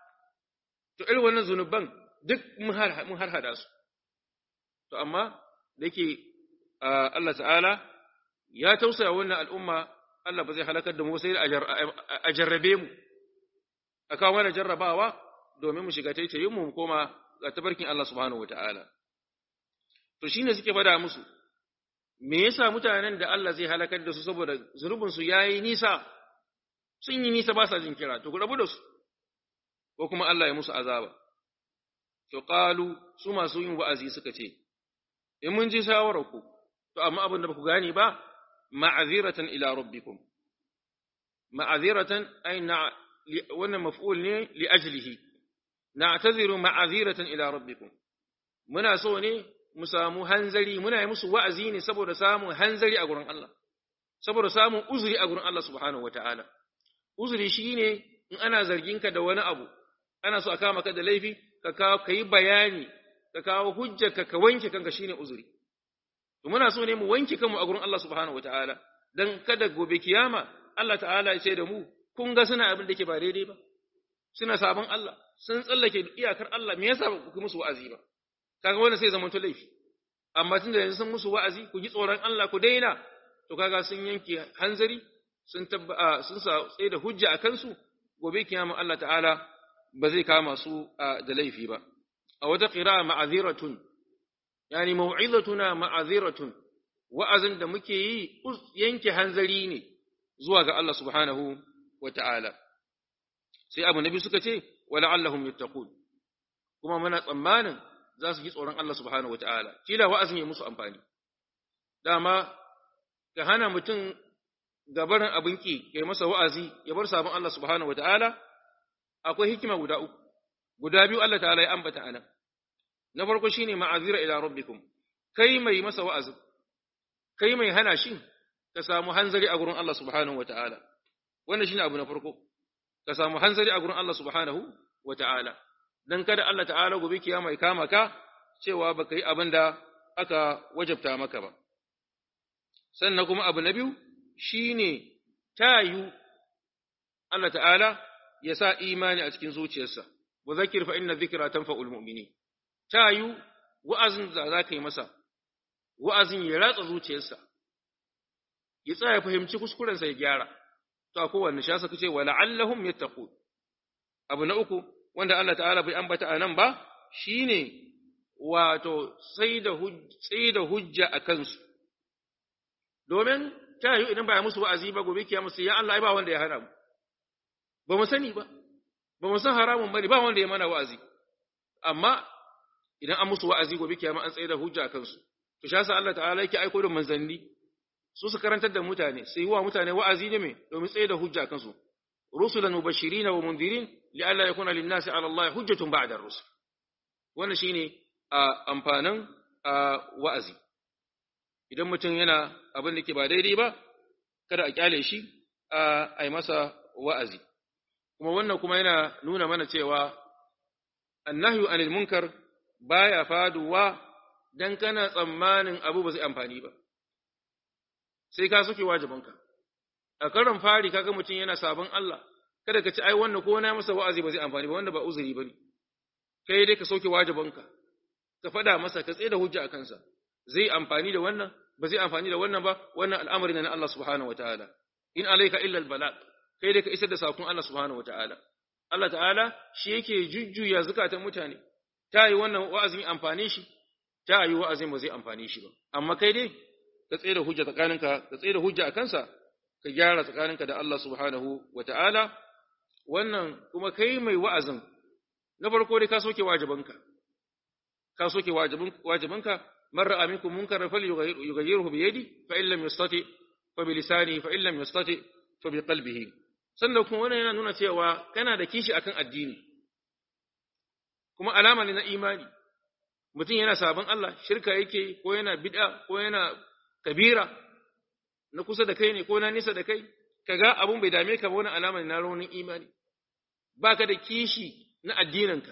[SPEAKER 1] to irin wannan zunuban duk mun harhada su to amma da yake Allah ta'ala ya tausaya wannan al'umma Allah ba zai halakar da mu sai a jarrabe mu a kawo mana jarrabawa domin mu shiga taitayin mu koma ga tabarkin Allah subhanahu wata'ala to shine suke fada musu me yasa mutanen da Allah zai halakar da su saboda zunubinsu ya yi nisa sun yi nisa ba sa jin kira to ku rabu da su ko kuma Allah ya musu azaba to qalu su masu yin wa'azi suka ce in mun ji shawarar ku to amma abin da ba ku gane ba ma'aziratan ila rabbikum ma'aziratan ay na wannan maf'ul ne li ajlihi na'taziru ma'aziratan ila rabbikum muna so ne mu samu hanzari muna yi musu wa'azi ne saboda samun hanzari a gurin Allah, saboda samun uzuri a gurin Allah subhanahu wa ta'ala. Uzuri shi ne in ana zarginka da wani abu, ana so a kama ka da laifi, ka kawo ka yi bayani, ka kawo hujjarka ka wanke kanka shi ne uzuri. To muna so ne mu wanke kanmu a gurin Allah subhanahu wa ta'ala, don kada gobe kiyama Allah ta'ala ya ce da mu, kun ga suna abin da ke ba daidai ba, suna sabon Allah, sun tsallake iyakar Allah, me yasa ba ku musu wa'azi ba? kaga wannan sai zamanto laifi amma tun da yanzu sun musu wa'azi ku ji tsoron Allah ku daina to kaga sun yanke hanzari sun tabba sun sa tsaye da hujja a kansu gobe kiyama Allah ta'ala ba zai kama su da laifi ba a wata qira'a ma'aziratun yani mau'izatuna ma'aziratun wa'azin da muke yi yanke hanzari ne zuwa ga Allah subhanahu wa ta'ala sai abu nabi suka ce wala'allahum yattaqun kuma muna tsammanin za su ji tsoron Allah subhanahu wata'ala, kila wa'azin ya musu amfani. Dama, ka hana mutum gabarin abin ƙi, ya masa wa'azi, ya bar sabon Allah subhanahu wata'ala, akwai hikima guda uku, guda biyu Allah ta'ala ya ambata anan. Na farko shi ne ma'azira ila rabbikum, kai mai masa wa'azin, kai mai hana shi, ka samu hanzari a gurin Allah subhanahu wata'ala. Wannan shi ne abu na farko, ka samu hanzari a gurin Allah subhanahu wata'ala. dan kada Allah ta'ala gobe kiyama ya kama ka cewa baka yi abin da aka wajabta maka ba sannan kuma abu na biyu shine tayu Allah ta'ala ya sa imani a cikin zuciyarsa wa zakir fa inna dhikra tanfa'ul mu'minin tayu wa'azin da za ka yi masa wa'azin ya ratsa zuciyarsa ya tsaya fahimci kuskurensa ya gyara to a kowanne shasa kace wa la'allahum yattaqun abu na uku wanda Allah ta'ala bai ambata a nan ba shi ne wato sai da hujja a kansu, domin ta yi idan ba ya musu wa'azi ba gobe kiya musu ya Allah ba wanda ya hana mu, ba mu sani ba, ba mu san haramun bane ba wanda ya mana wa'azi, amma idan an musu wa'azi gobe kiyama an tsaye da hujja a kansu, to sha sa Allah ta'ala yake aiko da manzanni, su su karantar da mutane, sai yi wa mutane wa'azi ne mai domin tsaye da hujja a kansu, rusulan mubashirin wa mundirin li alla yakuna lin nasi ala Allah hujjatun ba'da ar-rusul wannan shine amfanin wa'azi idan mutum yana abin da ke ba daidai ba kada a kyale shi a yi masa wa'azi kuma wannan kuma yana nuna mana cewa annahyu anil munkar baya faduwa dan kana tsammanin abu ba zai amfani ba sai ka suke wajibinka a karon fari kaga mutum yana sabon Allah kada ka ci ai wannan ko na masa wa'azi ba zai amfani ba wanda ba uzuri bane kai dai ka sauke wajibinka ka faɗa masa ka tsaye da hujja a kansa zai amfani da wannan ba zai amfani da wannan ba wannan al'amari na Allah subhanahu wataala in alayka illa albalag kai dai ka isar da sakon Allah subhanahu wataala Allah ta'ala shi yake jujjuya zukatan mutane ta yi wannan wa'azin amfane shi ta yi wa'azin ba zai amfane shi ba amma kai dai ka tsaye da hujja tsakaninka ka tsaye da hujja a kansa ka gyara tsakaninka da Allah subhanahu wataala wannan kuma kai mai wa'azin na farko dai ka soke wajibanka ka soke wajibinka man ra'a minkum munkaran falyughayyirhu bi yadi fa in lam yastati fa bi lisanihi fa in lam yastati fa bi qalbihi sannan kuma wannan yana nuna cewa kana da kishi akan addini kuma alama ne na imani mutum yana sabon Allah shirka yake ko yana bid'a ko yana kabira na kusa da kai ne ko na nisa da kai kaga abun bai dame ka ba wannan alama ne na raunin imani baka da kishi na addininka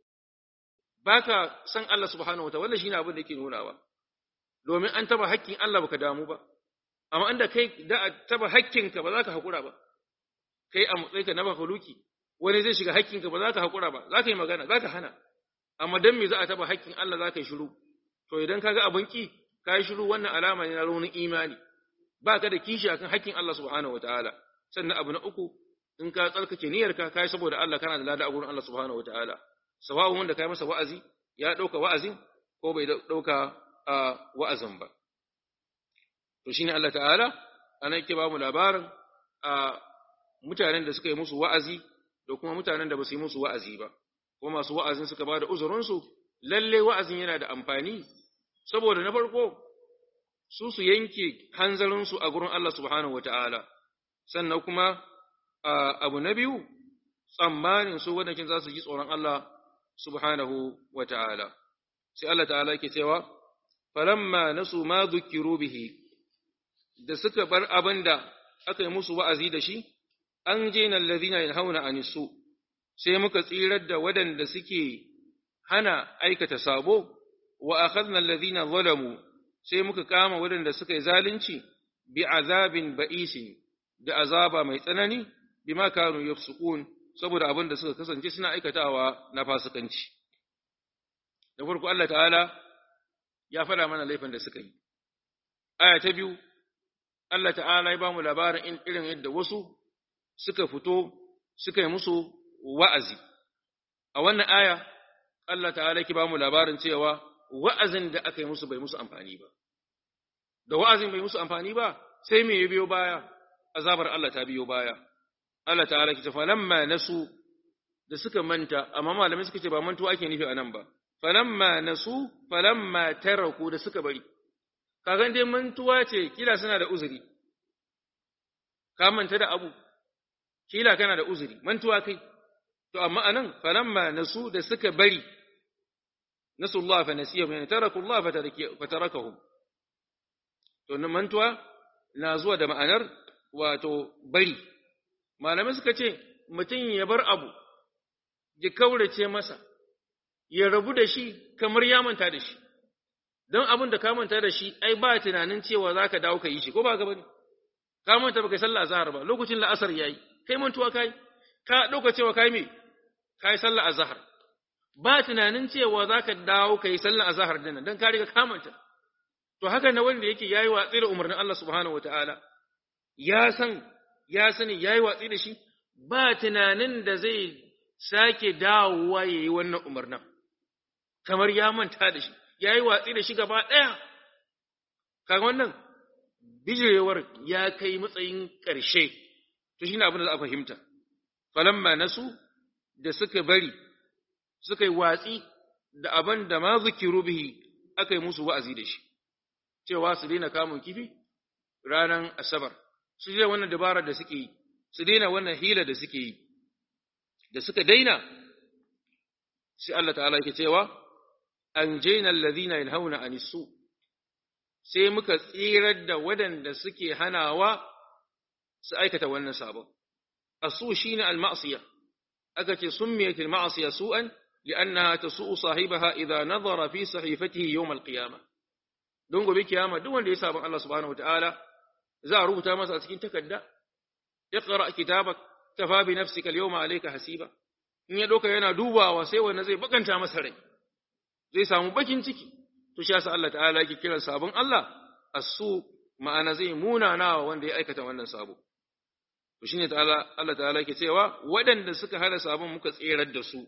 [SPEAKER 1] baka san Allah subhanahu wataala wannan shine abin da yake nunawa domin an taba haƙƙin Allah baka damu ba amma inda kai da taba haƙƙinka ba za ka haƙura ba kai a matsayinka na makhluki wani zai shiga haƙƙinka ba za ka haƙura ba za ka yi magana za ka hana amma dan me za a taba haƙƙin Allah za ka yi shiru to idan ka ga abin ki ka yi shiru wannan alama ne na raunin imani ba ka da kishi akan haƙƙin Allah subhanahu wataala sannan abu na uku in ka tsarkake niyyarka kai saboda Allah kana da lada a gurin Allah subhanahu wataala sawa'un wanda kai masa wa'azi ya dauka wa'azin ko bai dauka wa'azin ba to shine Allah ta'ala anan yake ba mu labarin mutanen da suka yi musu wa'azi da kuma mutanen da ba su yi musu wa'azi ba kuma masu wa'azin suka ba da uzurinsu lalle wa'azin yana da amfani saboda na farko su su yanke hanzarinsu a gurin Allah subhanahu wata'ala sannan kuma abu na biyu tsammanin su wadankin za su ji tsoron Allah subhanahu wata'ala sai Allah ta'ala yake cewa falamma nasu ma dhukiru bihi da suka bar abin da aka yi musu wa'azi da shi an je na lalazina yin hauna a nisu, sai muka tsirar da waɗanda suke hana aikata sabo, wa a kan lalazina zalamu sai muka kama waɗanda suka yi zalunci bi azabin ba'isin da azaba mai tsanani bi ma kanu yafsukun saboda abin da suka kasance suna aikatawa na fasikanci. Da farko Allah ta'ala ya faɗa mana laifin da suka yi. Aya ta biyu, Allah ta'ala ya ba mu labarin irin yadda wasu suka fito suka yi musu wa'azi. A wannan aya, Allah ta'ala ki ba mu labarin cewa wa'azin da aka yi musu bai musu amfani ba. Da wa'azin bai musu amfani ba, sai me ya biyo baya, azabar Allah ta biyo baya. Allah ta'ala ki tafa lamma nasu da suka manta, amma malamai suka ce ba mantuwa ake nufi a nan ba. Falamma nasu, falamma taraku da suka bari. Kagan dai mantuwa ce, kila suna da uzuri. Ka manta da abu, kila kana da uzuri mantuwa kai to amma anan falamma nasu da suka bari nasu Allah fa nasiya min taraku Allah fa tarakahum to nan mantuwa na zuwa da ma'anar wato bari malamai suka ce mutum ya bar abu ya kaurace masa ya rabu da shi kamar ya manta da shi don abin da ka manta da shi ai ba tunanin cewa za ka dawo ka yi shi ko ba ka bane ka manta ba kai sallah azhar ba lokacin la'asar yayi kai mantuwa kai ka dauka cewa kai me kai sallar azhar ba tunanin cewa zaka dawo kai sallar azhar din dan ka riga ka manta to haka na wanda yake yayi watsi da umarnin Allah subhanahu wataala ya san ya sani yayi watsi da shi ba tunanin da zai sake dawowa yayi wannan umarnin kamar ya manta da shi yayi watsi da shi gaba daya kaga wannan bijirewar ya kai matsayin ƙarshe to shine abin da za a fahimta falamma nasu da suka bari suka yi watsi da abin da ma zikiru bihi aka yi musu wa'azi da shi cewa su daina kamun kifi ranar asabar su daina wannan dabarar da suke yi su daina wannan hila da suke yi da suka daina sai Allah ta'ala yake cewa an jaina alladhina yanhauna anisu sai muka tsirar da waɗanda suke hanawa su aikata wannan sabon asu shine al-ma'siyah aka ce summiyat al-ma'siyah su'an li'annaha tasu'u sahibaha idha nadhara fi sahifatihi yawm al-qiyamah don gobe kiyama duk wanda ya sabon Allah subhanahu wataala za a rubuta masa a cikin takarda iqra kitabak kafa bi nafsika al-yawma alayka hasiba in ya doka yana dubawa sai wanda zai bakanta masa rai zai samu bakin ciki to shi yasa Allah ta'ala yake kiran sabon Allah asu ma'ana zai munana wanda ya aikata wannan sabo to shine ta'ala Allah ta'ala yake cewa waɗanda suka hana sabon muka tserar da su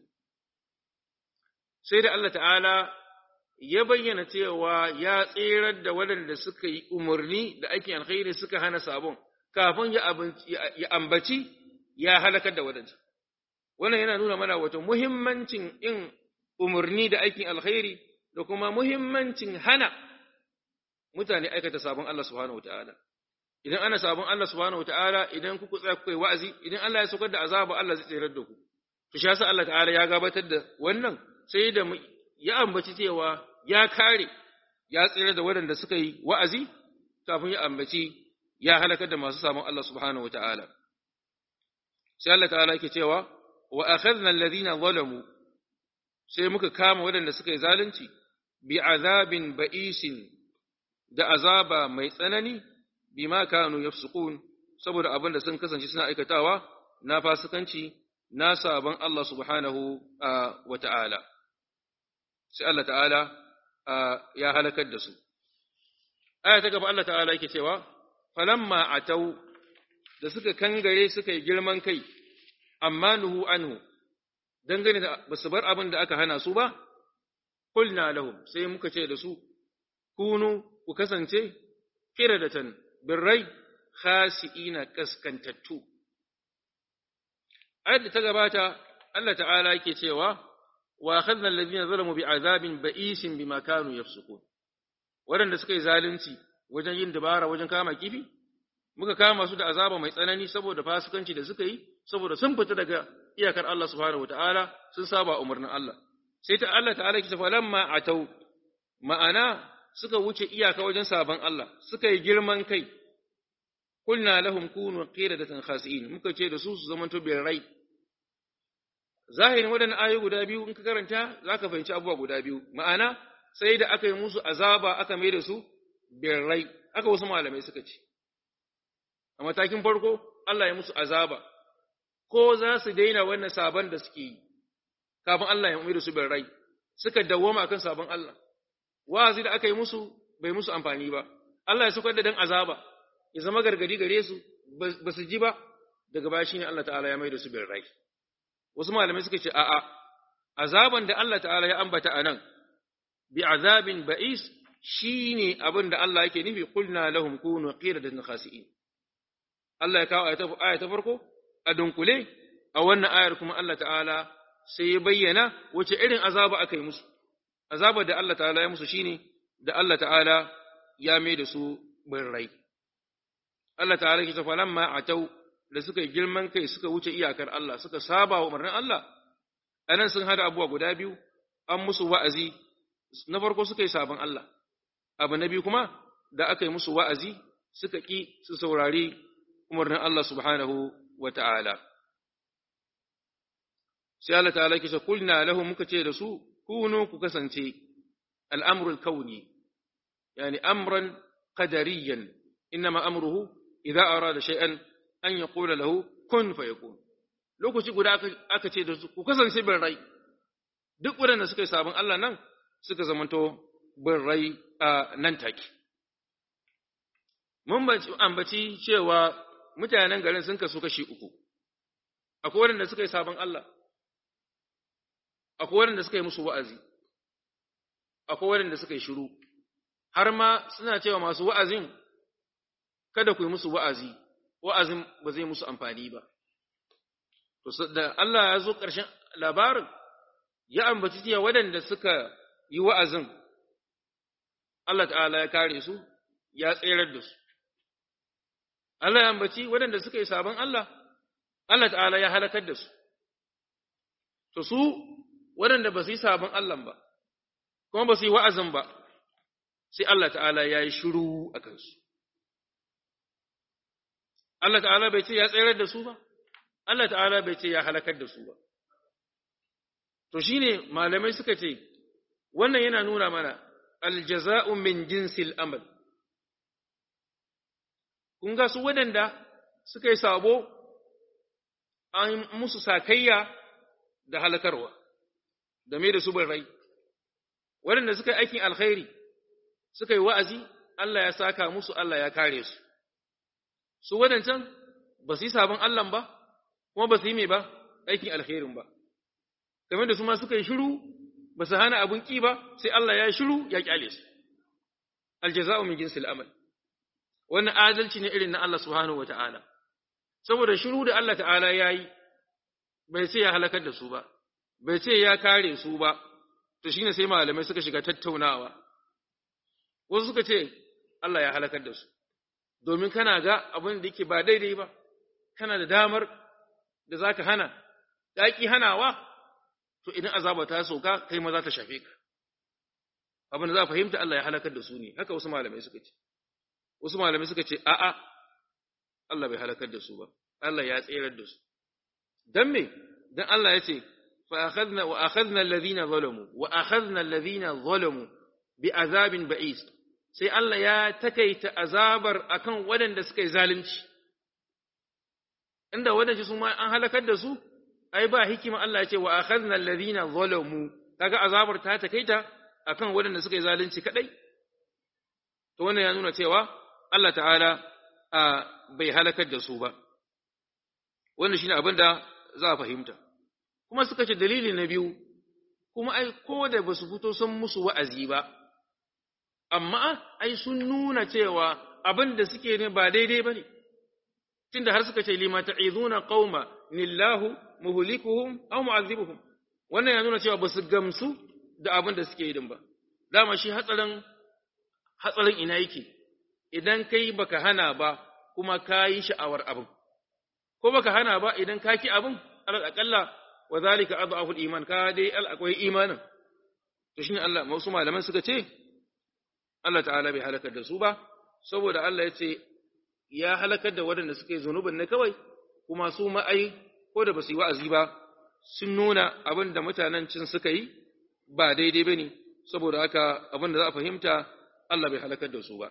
[SPEAKER 1] sai da Allah ta'ala ya bayyana cewa ya tserar da waɗanda suka yi umarni da aikin alkhairi suka hana sabon kafin ya ambaci ya halakar da waɗanda wannan yana nuna mana wato muhimmancin in umarni da aikin alkhairi da kuma muhimmancin hana mutane aikata sabon Allah subhanahu wataala idan ana sabon Allah subhanahu wataala idan kuku tsaya kuka yi wa'azi idan Allah ya saukar da azaba Allah zai tsirar da ku to shi yasa Allah ta'ala ya gabatar da wannan sai da ya ambaci cewa ya kare ya tsira da waɗanda suka yi wa'azi kafin ya ambaci ya halakar da masu sabon Allah subhanahu wataala sai Allah ta'ala yake cewa wa akhadna alladhina zalamu sai muka kama waɗanda suka yi zalunci bi azabin ba'isin da azaba mai tsanani bima kanu yafsukun saboda abin da sun kasance suna aikatawa na fasikanci na sabon Allah subhanahu wa ta'ala sai Allah ta'ala ya halakar da su aya ta gaba Allah ta'ala yake cewa falamma atau da suka kangare suka yi girman kai amma nuhu anhu dangane da basu bar abin da aka hana su ba qulna lahum sai muka ce da su kunu ku kasance kiradatan birrai khasi'ina kaskantattu ayat da ta gabata Allah ta'ala yake cewa wa akhadna alladhina zalamu bi'azabin ba'isin bima kanu yafsukun waɗanda suka yi zalunci wajen yin dabara wajen kama kifi muka kama su da azaba mai tsanani saboda fasikanci da suka yi saboda sun fita daga iyakar Allah subhanahu wataala sun saba umarnin Allah sai ta Allah ta'ala ki tafa lamma atau ma'ana suka wuce iyaka wajen saban Allah suka yi girman kai kulna lahum kunu qiradatan khasi'in muka ce da su su zamanto rai. zahirin waɗannan ayoyi guda biyu in ka karanta zaka fahimci abubuwa guda biyu ma'ana sai da aka yi musu azaba aka mai da su birrai aka wasu malamai suka ce a matakin farko Allah ya musu azaba ko za su daina wannan sabon da suke yi kafin Allah ya mai da su birrai suka dawwama akan sabon Allah wa'azi da aka yi musu bai musu amfani ba Allah ya saukar da dan azaba ya zama gargadi gare su ba su ji ba daga baya shine Allah ta'ala ya mai da su birrai wasu malamai suka ce a'a azaban da Allah ta'ala ya ambata anan bi azabin ba'is shine abin da Allah yake nufi qulna lahum kunu qiradatan khasi'in Allah ya kawo aya ta farko a dunkule a wannan ayar kuma Allah ta'ala sai ya bayyana wace irin azaba aka yi musu azaba da Allah ta'ala ya musu shine da Allah ta'ala ya mai da su birrai Allah ta'ala ke tafa lamma atau da suka yi girman kai suka wuce iyakar Allah suka saba wa umarnin Allah anan sun hada abubuwa guda biyu an musu wa'azi na farko suka yi sabon Allah abu na biyu kuma da aka yi musu wa'azi suka ƙi su saurari umarnin Allah subhanahu wa ta'ala. Sai Allah ta'ala kisa kulna lahu muka ce da su, kunu ku kasance al'amurul kauni, yani amran qadariyan innama amruhu idza arada shay'an an yaqula lahu kun fayakun. Lokaci guda aka ce da su, ku kasance bin rai, duk waɗanda suka yi sabon Allah nan suka zamanto bin rai a nan take. Mun ambaci cewa mutanen garin sun kasu kashi uku, akwai waɗanda suka yi sabon Allah, akwai waɗanda suka yi musu wa'azi, akwai waɗanda suka yi shiru, har ma suna cewa masu wa'azin, kada ku yi musu wa'azi, wa'azin ba zai musu amfani ba. To, da Allah ya zo ƙarshen labarin, ya ambaci cewa waɗanda suka yi wa'azin, Allah ta'ala ya kare su, ya tserar da su. Allah ya ambaci waɗanda suka yi sabon Allah, Allah ta'ala ya halakar da su. to su waɗanda ba su yi sabon Allah ba kuma ba su yi wa'azin ba sai Allah ta'ala ya yi shiru a kansu Allah ta'ala bai ce ya tsayar da su ba Allah ta'ala bai ce ya halakar da su ba to shine malamai suka ce wannan yana nuna mana aljaza'u min jinsil amal kun ga su waɗanda suka yi sabo an musu sakayya da halakarwa game da su rai waɗanda suka yi aikin alkhairi suka yi wa'azi Allah ya saka musu Allah ya kare su su waɗancan ba su yi sabon Allah ba kuma ba su yi mai ba aikin alkhairin ba game da su ma suka yi shiru ba su hana abun ƙi ba sai Allah ya shiru ya ƙyale su aljaza'u min jinsil amal wannan adalci ne irin na Allah subhanahu wata'ala saboda shiru da Allah ta'ala ya yi bai ce ya halakar da su ba bai ce ya kare su ba to shine sai malamai suka shiga tattaunawa wasu suka ce Allah ya halakar da su domin kana ga abin da yake ba daidai ba kana da damar da zaka hana daki hanawa to idan azaba ta soka kai ma za ta shafe ka abin da za fahimta Allah ya halakar da su ne haka wasu malamai suka ce wasu malamai suka ce a'a Allah bai halakar da su ba Allah ya tsayar da su dan me dan Allah ya ce fa akhadna wa akhadna alladhina zalamu wa akhadna alladhina zalamu bi azabin ba'is sai Allah ya takaita azabar akan waɗanda suka yi zalunci inda waɗanda su ma an halakar da su ai ba hikima Allah ya ce wa akhadna alladhina zalamu kaga azabar ta takaita akan waɗanda suka yi zalunci kadai to wannan ya nuna cewa Allah ta'ala bai halakar da su ba wannan shine abin da za a fahimta kuma suka ce dalili na biyu kuma ai ko da ba su fito sun musu wa'azi ba amma ai sun nuna cewa abin da suke ne ba daidai ba ne tunda har suka ce lima ta'izuna qauma nillahu muhlikuhum aw mu'azzibuhum wannan ya nuna cewa ba su gamsu da abin da suke yi din ba dama shi hatsarin hatsarin ina yake idan kai baka hana ba kuma ka yi sha'awar abin ko baka hana ba idan ka ki abin alal aqalla wa zalika adhafu iman ka dai al akwai imanin to shine Allah wasu malaman suka ce Allah ta'ala bai halakar da su ba saboda Allah ya ce ya halakar da waɗanda suka yi zunubin ne kawai kuma su ma'ai ko da ba su yi wa'azi ba sun nuna abin da mutanen cin suka yi ba daidai ba ne saboda haka abin da za a fahimta Allah bai halakar da su ba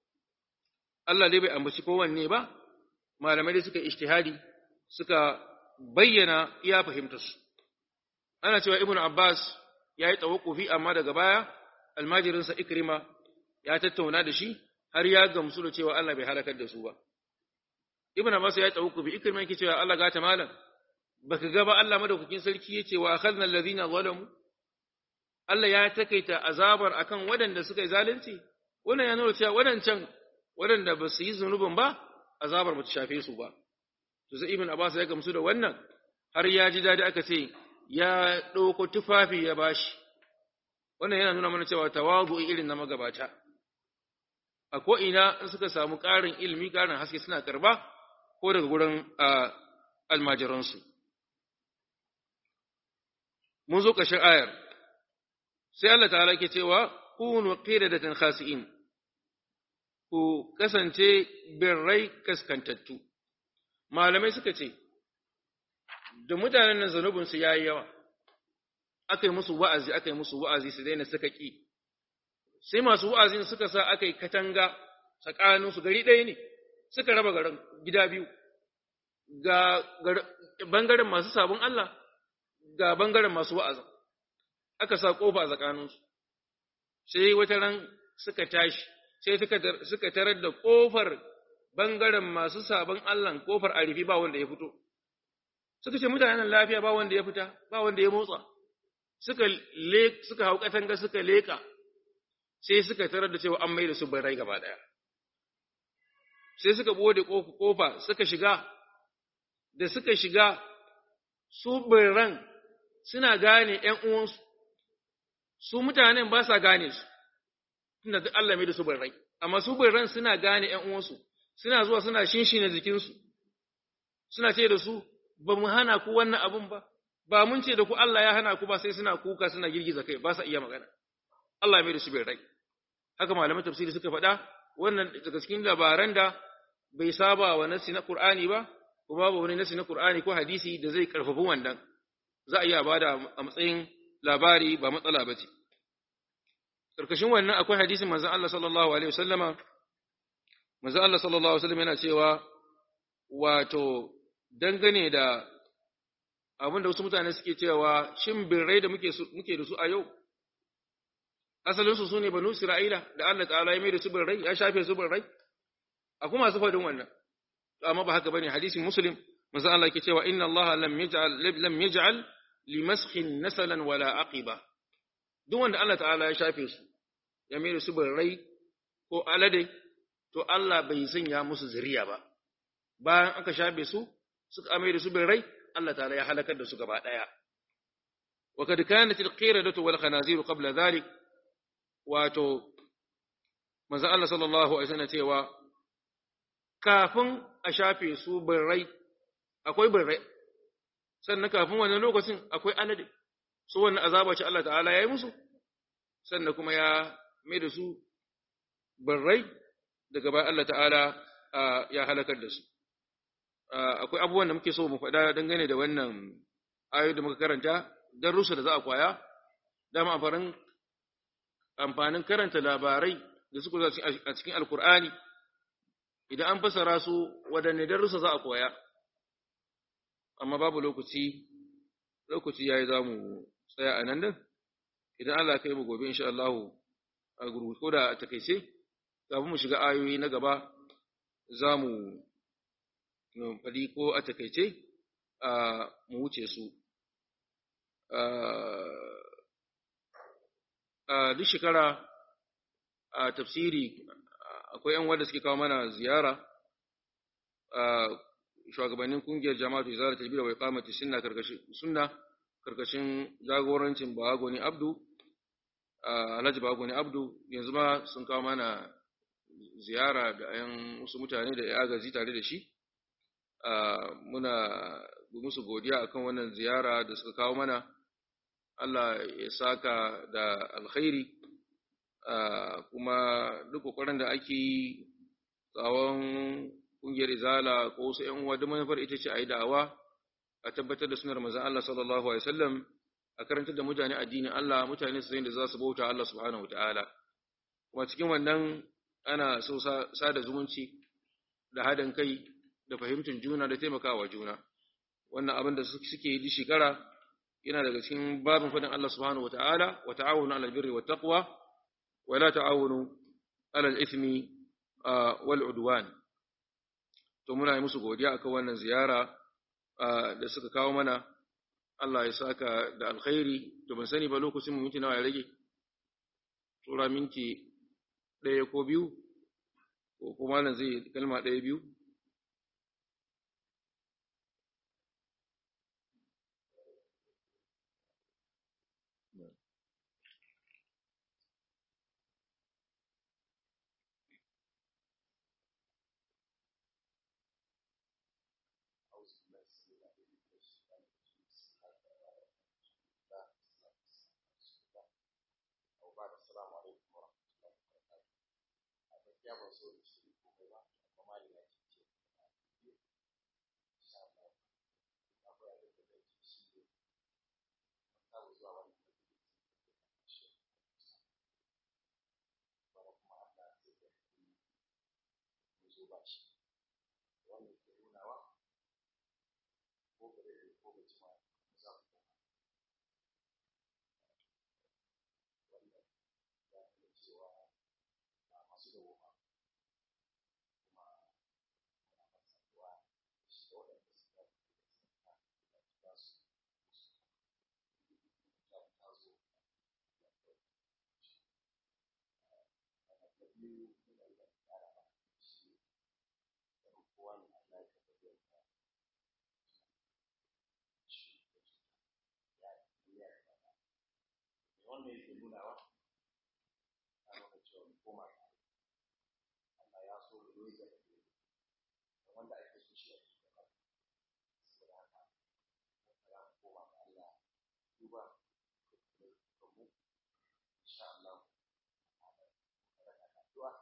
[SPEAKER 1] Allah dai bai ambaci kowanne ba malamai dai suka ishtihadi suka bayyana iya fahimtarsu ana cewa ibn Abbas ya yi tawakkufi amma daga baya almajirinsa Ikrima ya tattauna da shi har ya gamsu da cewa Allah bai halakar da su ba ibn Abbas ya yi tawakkufi Ikrima yake cewa Allah gata malam baka ga ba Allah madaukakin sarki yace wa akhadna alladhina zalamu Allah ya takaita azabar akan waɗanda suka yi zalunci wannan ya nuna cewa waɗancan waɗanda ba su yi zunubin ba azabar ba ta shafe su ba to sai ibn Abbas ya gamsu da wannan har ya ji dadi aka ce ya ɗauko tufafi ya bashi wannan yana nuna mana cewa tawagu irin na magabata a ko'ina in suka samu ƙarin ilimi ƙarin haske suna karba ko daga gurin almajiransu mun zo ƙarshen ayar sai Allah ta'ala ke cewa kunu qiradatan khasi'in ku kasance birrai kaskantattu malamai suka ce da mutanen nan zanubinsu ya yi yawa aka yi musu wa'azi aka yi musu wa'azi su daina suka ƙi sai masu wa'azin suka sa aka yi katanga tsakaninsu gari ɗaya ne suka raba garin gida biyu ga bangaren masu sabon Allah ga bangaren masu wa'azin aka sa ƙofa a tsakaninsu sai wata ran suka tashi sai suka tarar da ƙofar bangaren masu sabon Allah ƙofar a rufi ba wanda ya fito suka ce mutanen lafiya ba wanda ya fita ba wanda ya motsa suka le suka hau katanga suka leka sai suka tarar da cewa an mai da su barai gaba daya sai suka bude kofa suka shiga da suka shiga su birran suna gane ƴan uwansu su mutanen ba sa gane su tunda duk Allah mai da su barai amma su birran suna gane ƴan uwansu suna zuwa suna shinshina jikinsu suna ce da su ba mu hana ku wannan abun ba, ba mun ce da ku Allah ya hana ku ba sai suna kuka suna girgiza kai ba sa iya magana Allah ya mai da su bai rai haka malaman tafsiri suka faɗa wannan daga cikin labaran da bai saba wa nasi na Qur'ani ba kuma babu wani nasi na Qur'ani ko hadisi da zai karfafi wannan za a iya bada a matsayin labari ba matsala ba ce karkashin wannan akwai hadisin manzon Allah sallallahu alaihi wasallama manzon Allah sallallahu alaihi wasallam yana cewa wato dangane da abinda wasu mutane suke cewa shin birrai da muke muke da su a yau asalin su sune banu Isra'ila da Allah ta'ala ya mai da su birrai ya shafe su birrai akwai masu fadin wannan amma ba haka bane hadisin muslim manzo Allah yake cewa inna Allah lam yaj'al lam yaj'al limaskhin nasalan wala aqiba duk wanda Allah ta'ala ya shafe su ya mai da su birrai ko alade to Allah bai sanya musu zuriya ba bayan aka shafe su suka mai da su birrai Allah ta'ala ya halakar da su gaba daya wa kad kanat al-qiradatu wal khanazir qabla dhalik wato manzo Allah sallallahu alaihi wasallam cewa kafin a shafe su birrai akwai birrai sannan kafin wannan lokacin akwai alade su wannan azaba ce Allah ta'ala ya yi musu sannan kuma ya mai da su birrai daga bayan Allah ta'ala ya halakar da su akwai abubuwan da muke so mu faɗa dangane da wannan ayoyi da muka karanta don rusa da za a kwaya dama amfanin amfanin karanta labarai da suka zo a cikin alkur'ani idan an fasara su waɗanne darussa za a koya amma babu lokaci lokaci yayi za mu tsaya a nan din idan Allah kai mu gobe insha Allah a gurgu ko da a takeice kafin mu shiga ayoyi na gaba za mu fadi ko a takeice mu wuce su a duk shekara a tafsiri akwai ‘yan wanda suke kawo mana ziyara a shugabannin kungiyar jama'atu izara ta bida wai kamata sunna sunna karkashin jagorancin Bagoni Abdu Alhaji Bagoni Abdu yanzu ma sun kawo mana ziyara da ‘yan wasu mutane da ya agazi tare da shi muna musu godiya akan wannan ziyara da suka kawo mana Allah ya saka da alkhairi kuma duk kokarin da ake yi tsawon kungiyar izala ko wasu ƴan uwa da manufar ita ce a yi da'awa a tabbatar da sunar manzon Allah sallallahu alaihi wasallam a karantar da mutane addinin Allah mutane su da za su bauta Allah subhanahu wataala kuma cikin wannan ana so sada zumunci da haɗin kai da fahimtar juna da taimakawa juna wannan abin da suke yi shekara yana daga cikin babin fadin Allah subhanahu wataala wa ta'awunu 'alal birri wat taqwa wa la ta'awunu 'alal ithmi wal 'udwan to muna yi musu godiya akan wannan ziyara da suka kawo mana Allah ya saka da alkhairi to ban sani ba lokacin mu minti nawa ya rage tura minti ɗaya ko biyu ko kuma nan zai kalma ɗaya biyu
[SPEAKER 2] ya ba so da shi ko ba amma mali ya ce ce insha Allah akwai abin da zai ci shi ne ta zuwa wannan shi kuma kuma Allah zai ga mu zo ba shi wannan ke nuna wa ko ba da ko ba ci ma za ku wannan ya nuna cewa masu da woma wannan yake nunawa a nuna cewa mu koma ga Allah ya so da yoyi da wanda ake so shi ake gaba saboda haka ya mu koma ga Allah duba da mu insha Allah addu'a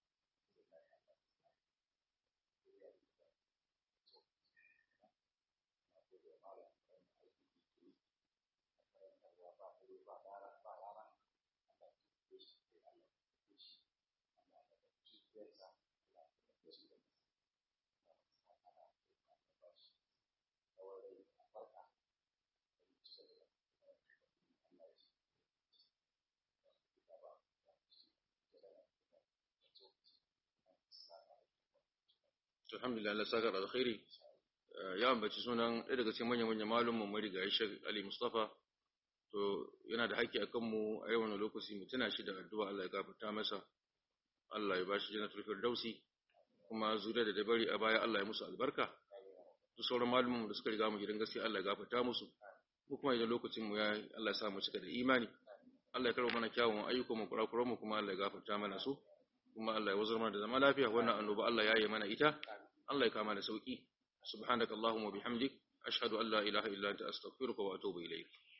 [SPEAKER 1] alhamdulillah Allah saka da alkhairi ya ambaci sunan ɗaya daga cikin manyan manyan malumman marigayi Sheikh Ali Mustafa to yana da haƙƙi akan mu a yawan lokaci mu tuna shi da addu'a Allah ya gafarta masa Allah ya bashi jannatul firdausi kuma zuriya da dabari a baya Allah ya musu albarka duk sauran malumman da suka riga mu gidan gaskiya Allah ya gafarta musu ko kuma idan lokacin mu ya Allah ya sa mu cika da imani Allah ya karɓa mana kyawun ayyukan mu kurakuran mu kuma Allah ya gafarta mana su kuma Allah ya wazar mana da zama lafiya wannan annoba Allah ya yi mana ita Allah ya kama da sauki subhanakallahumma bihamdik ashhadu an la ilaha illa anta astaghfiruka wa atubu ilayk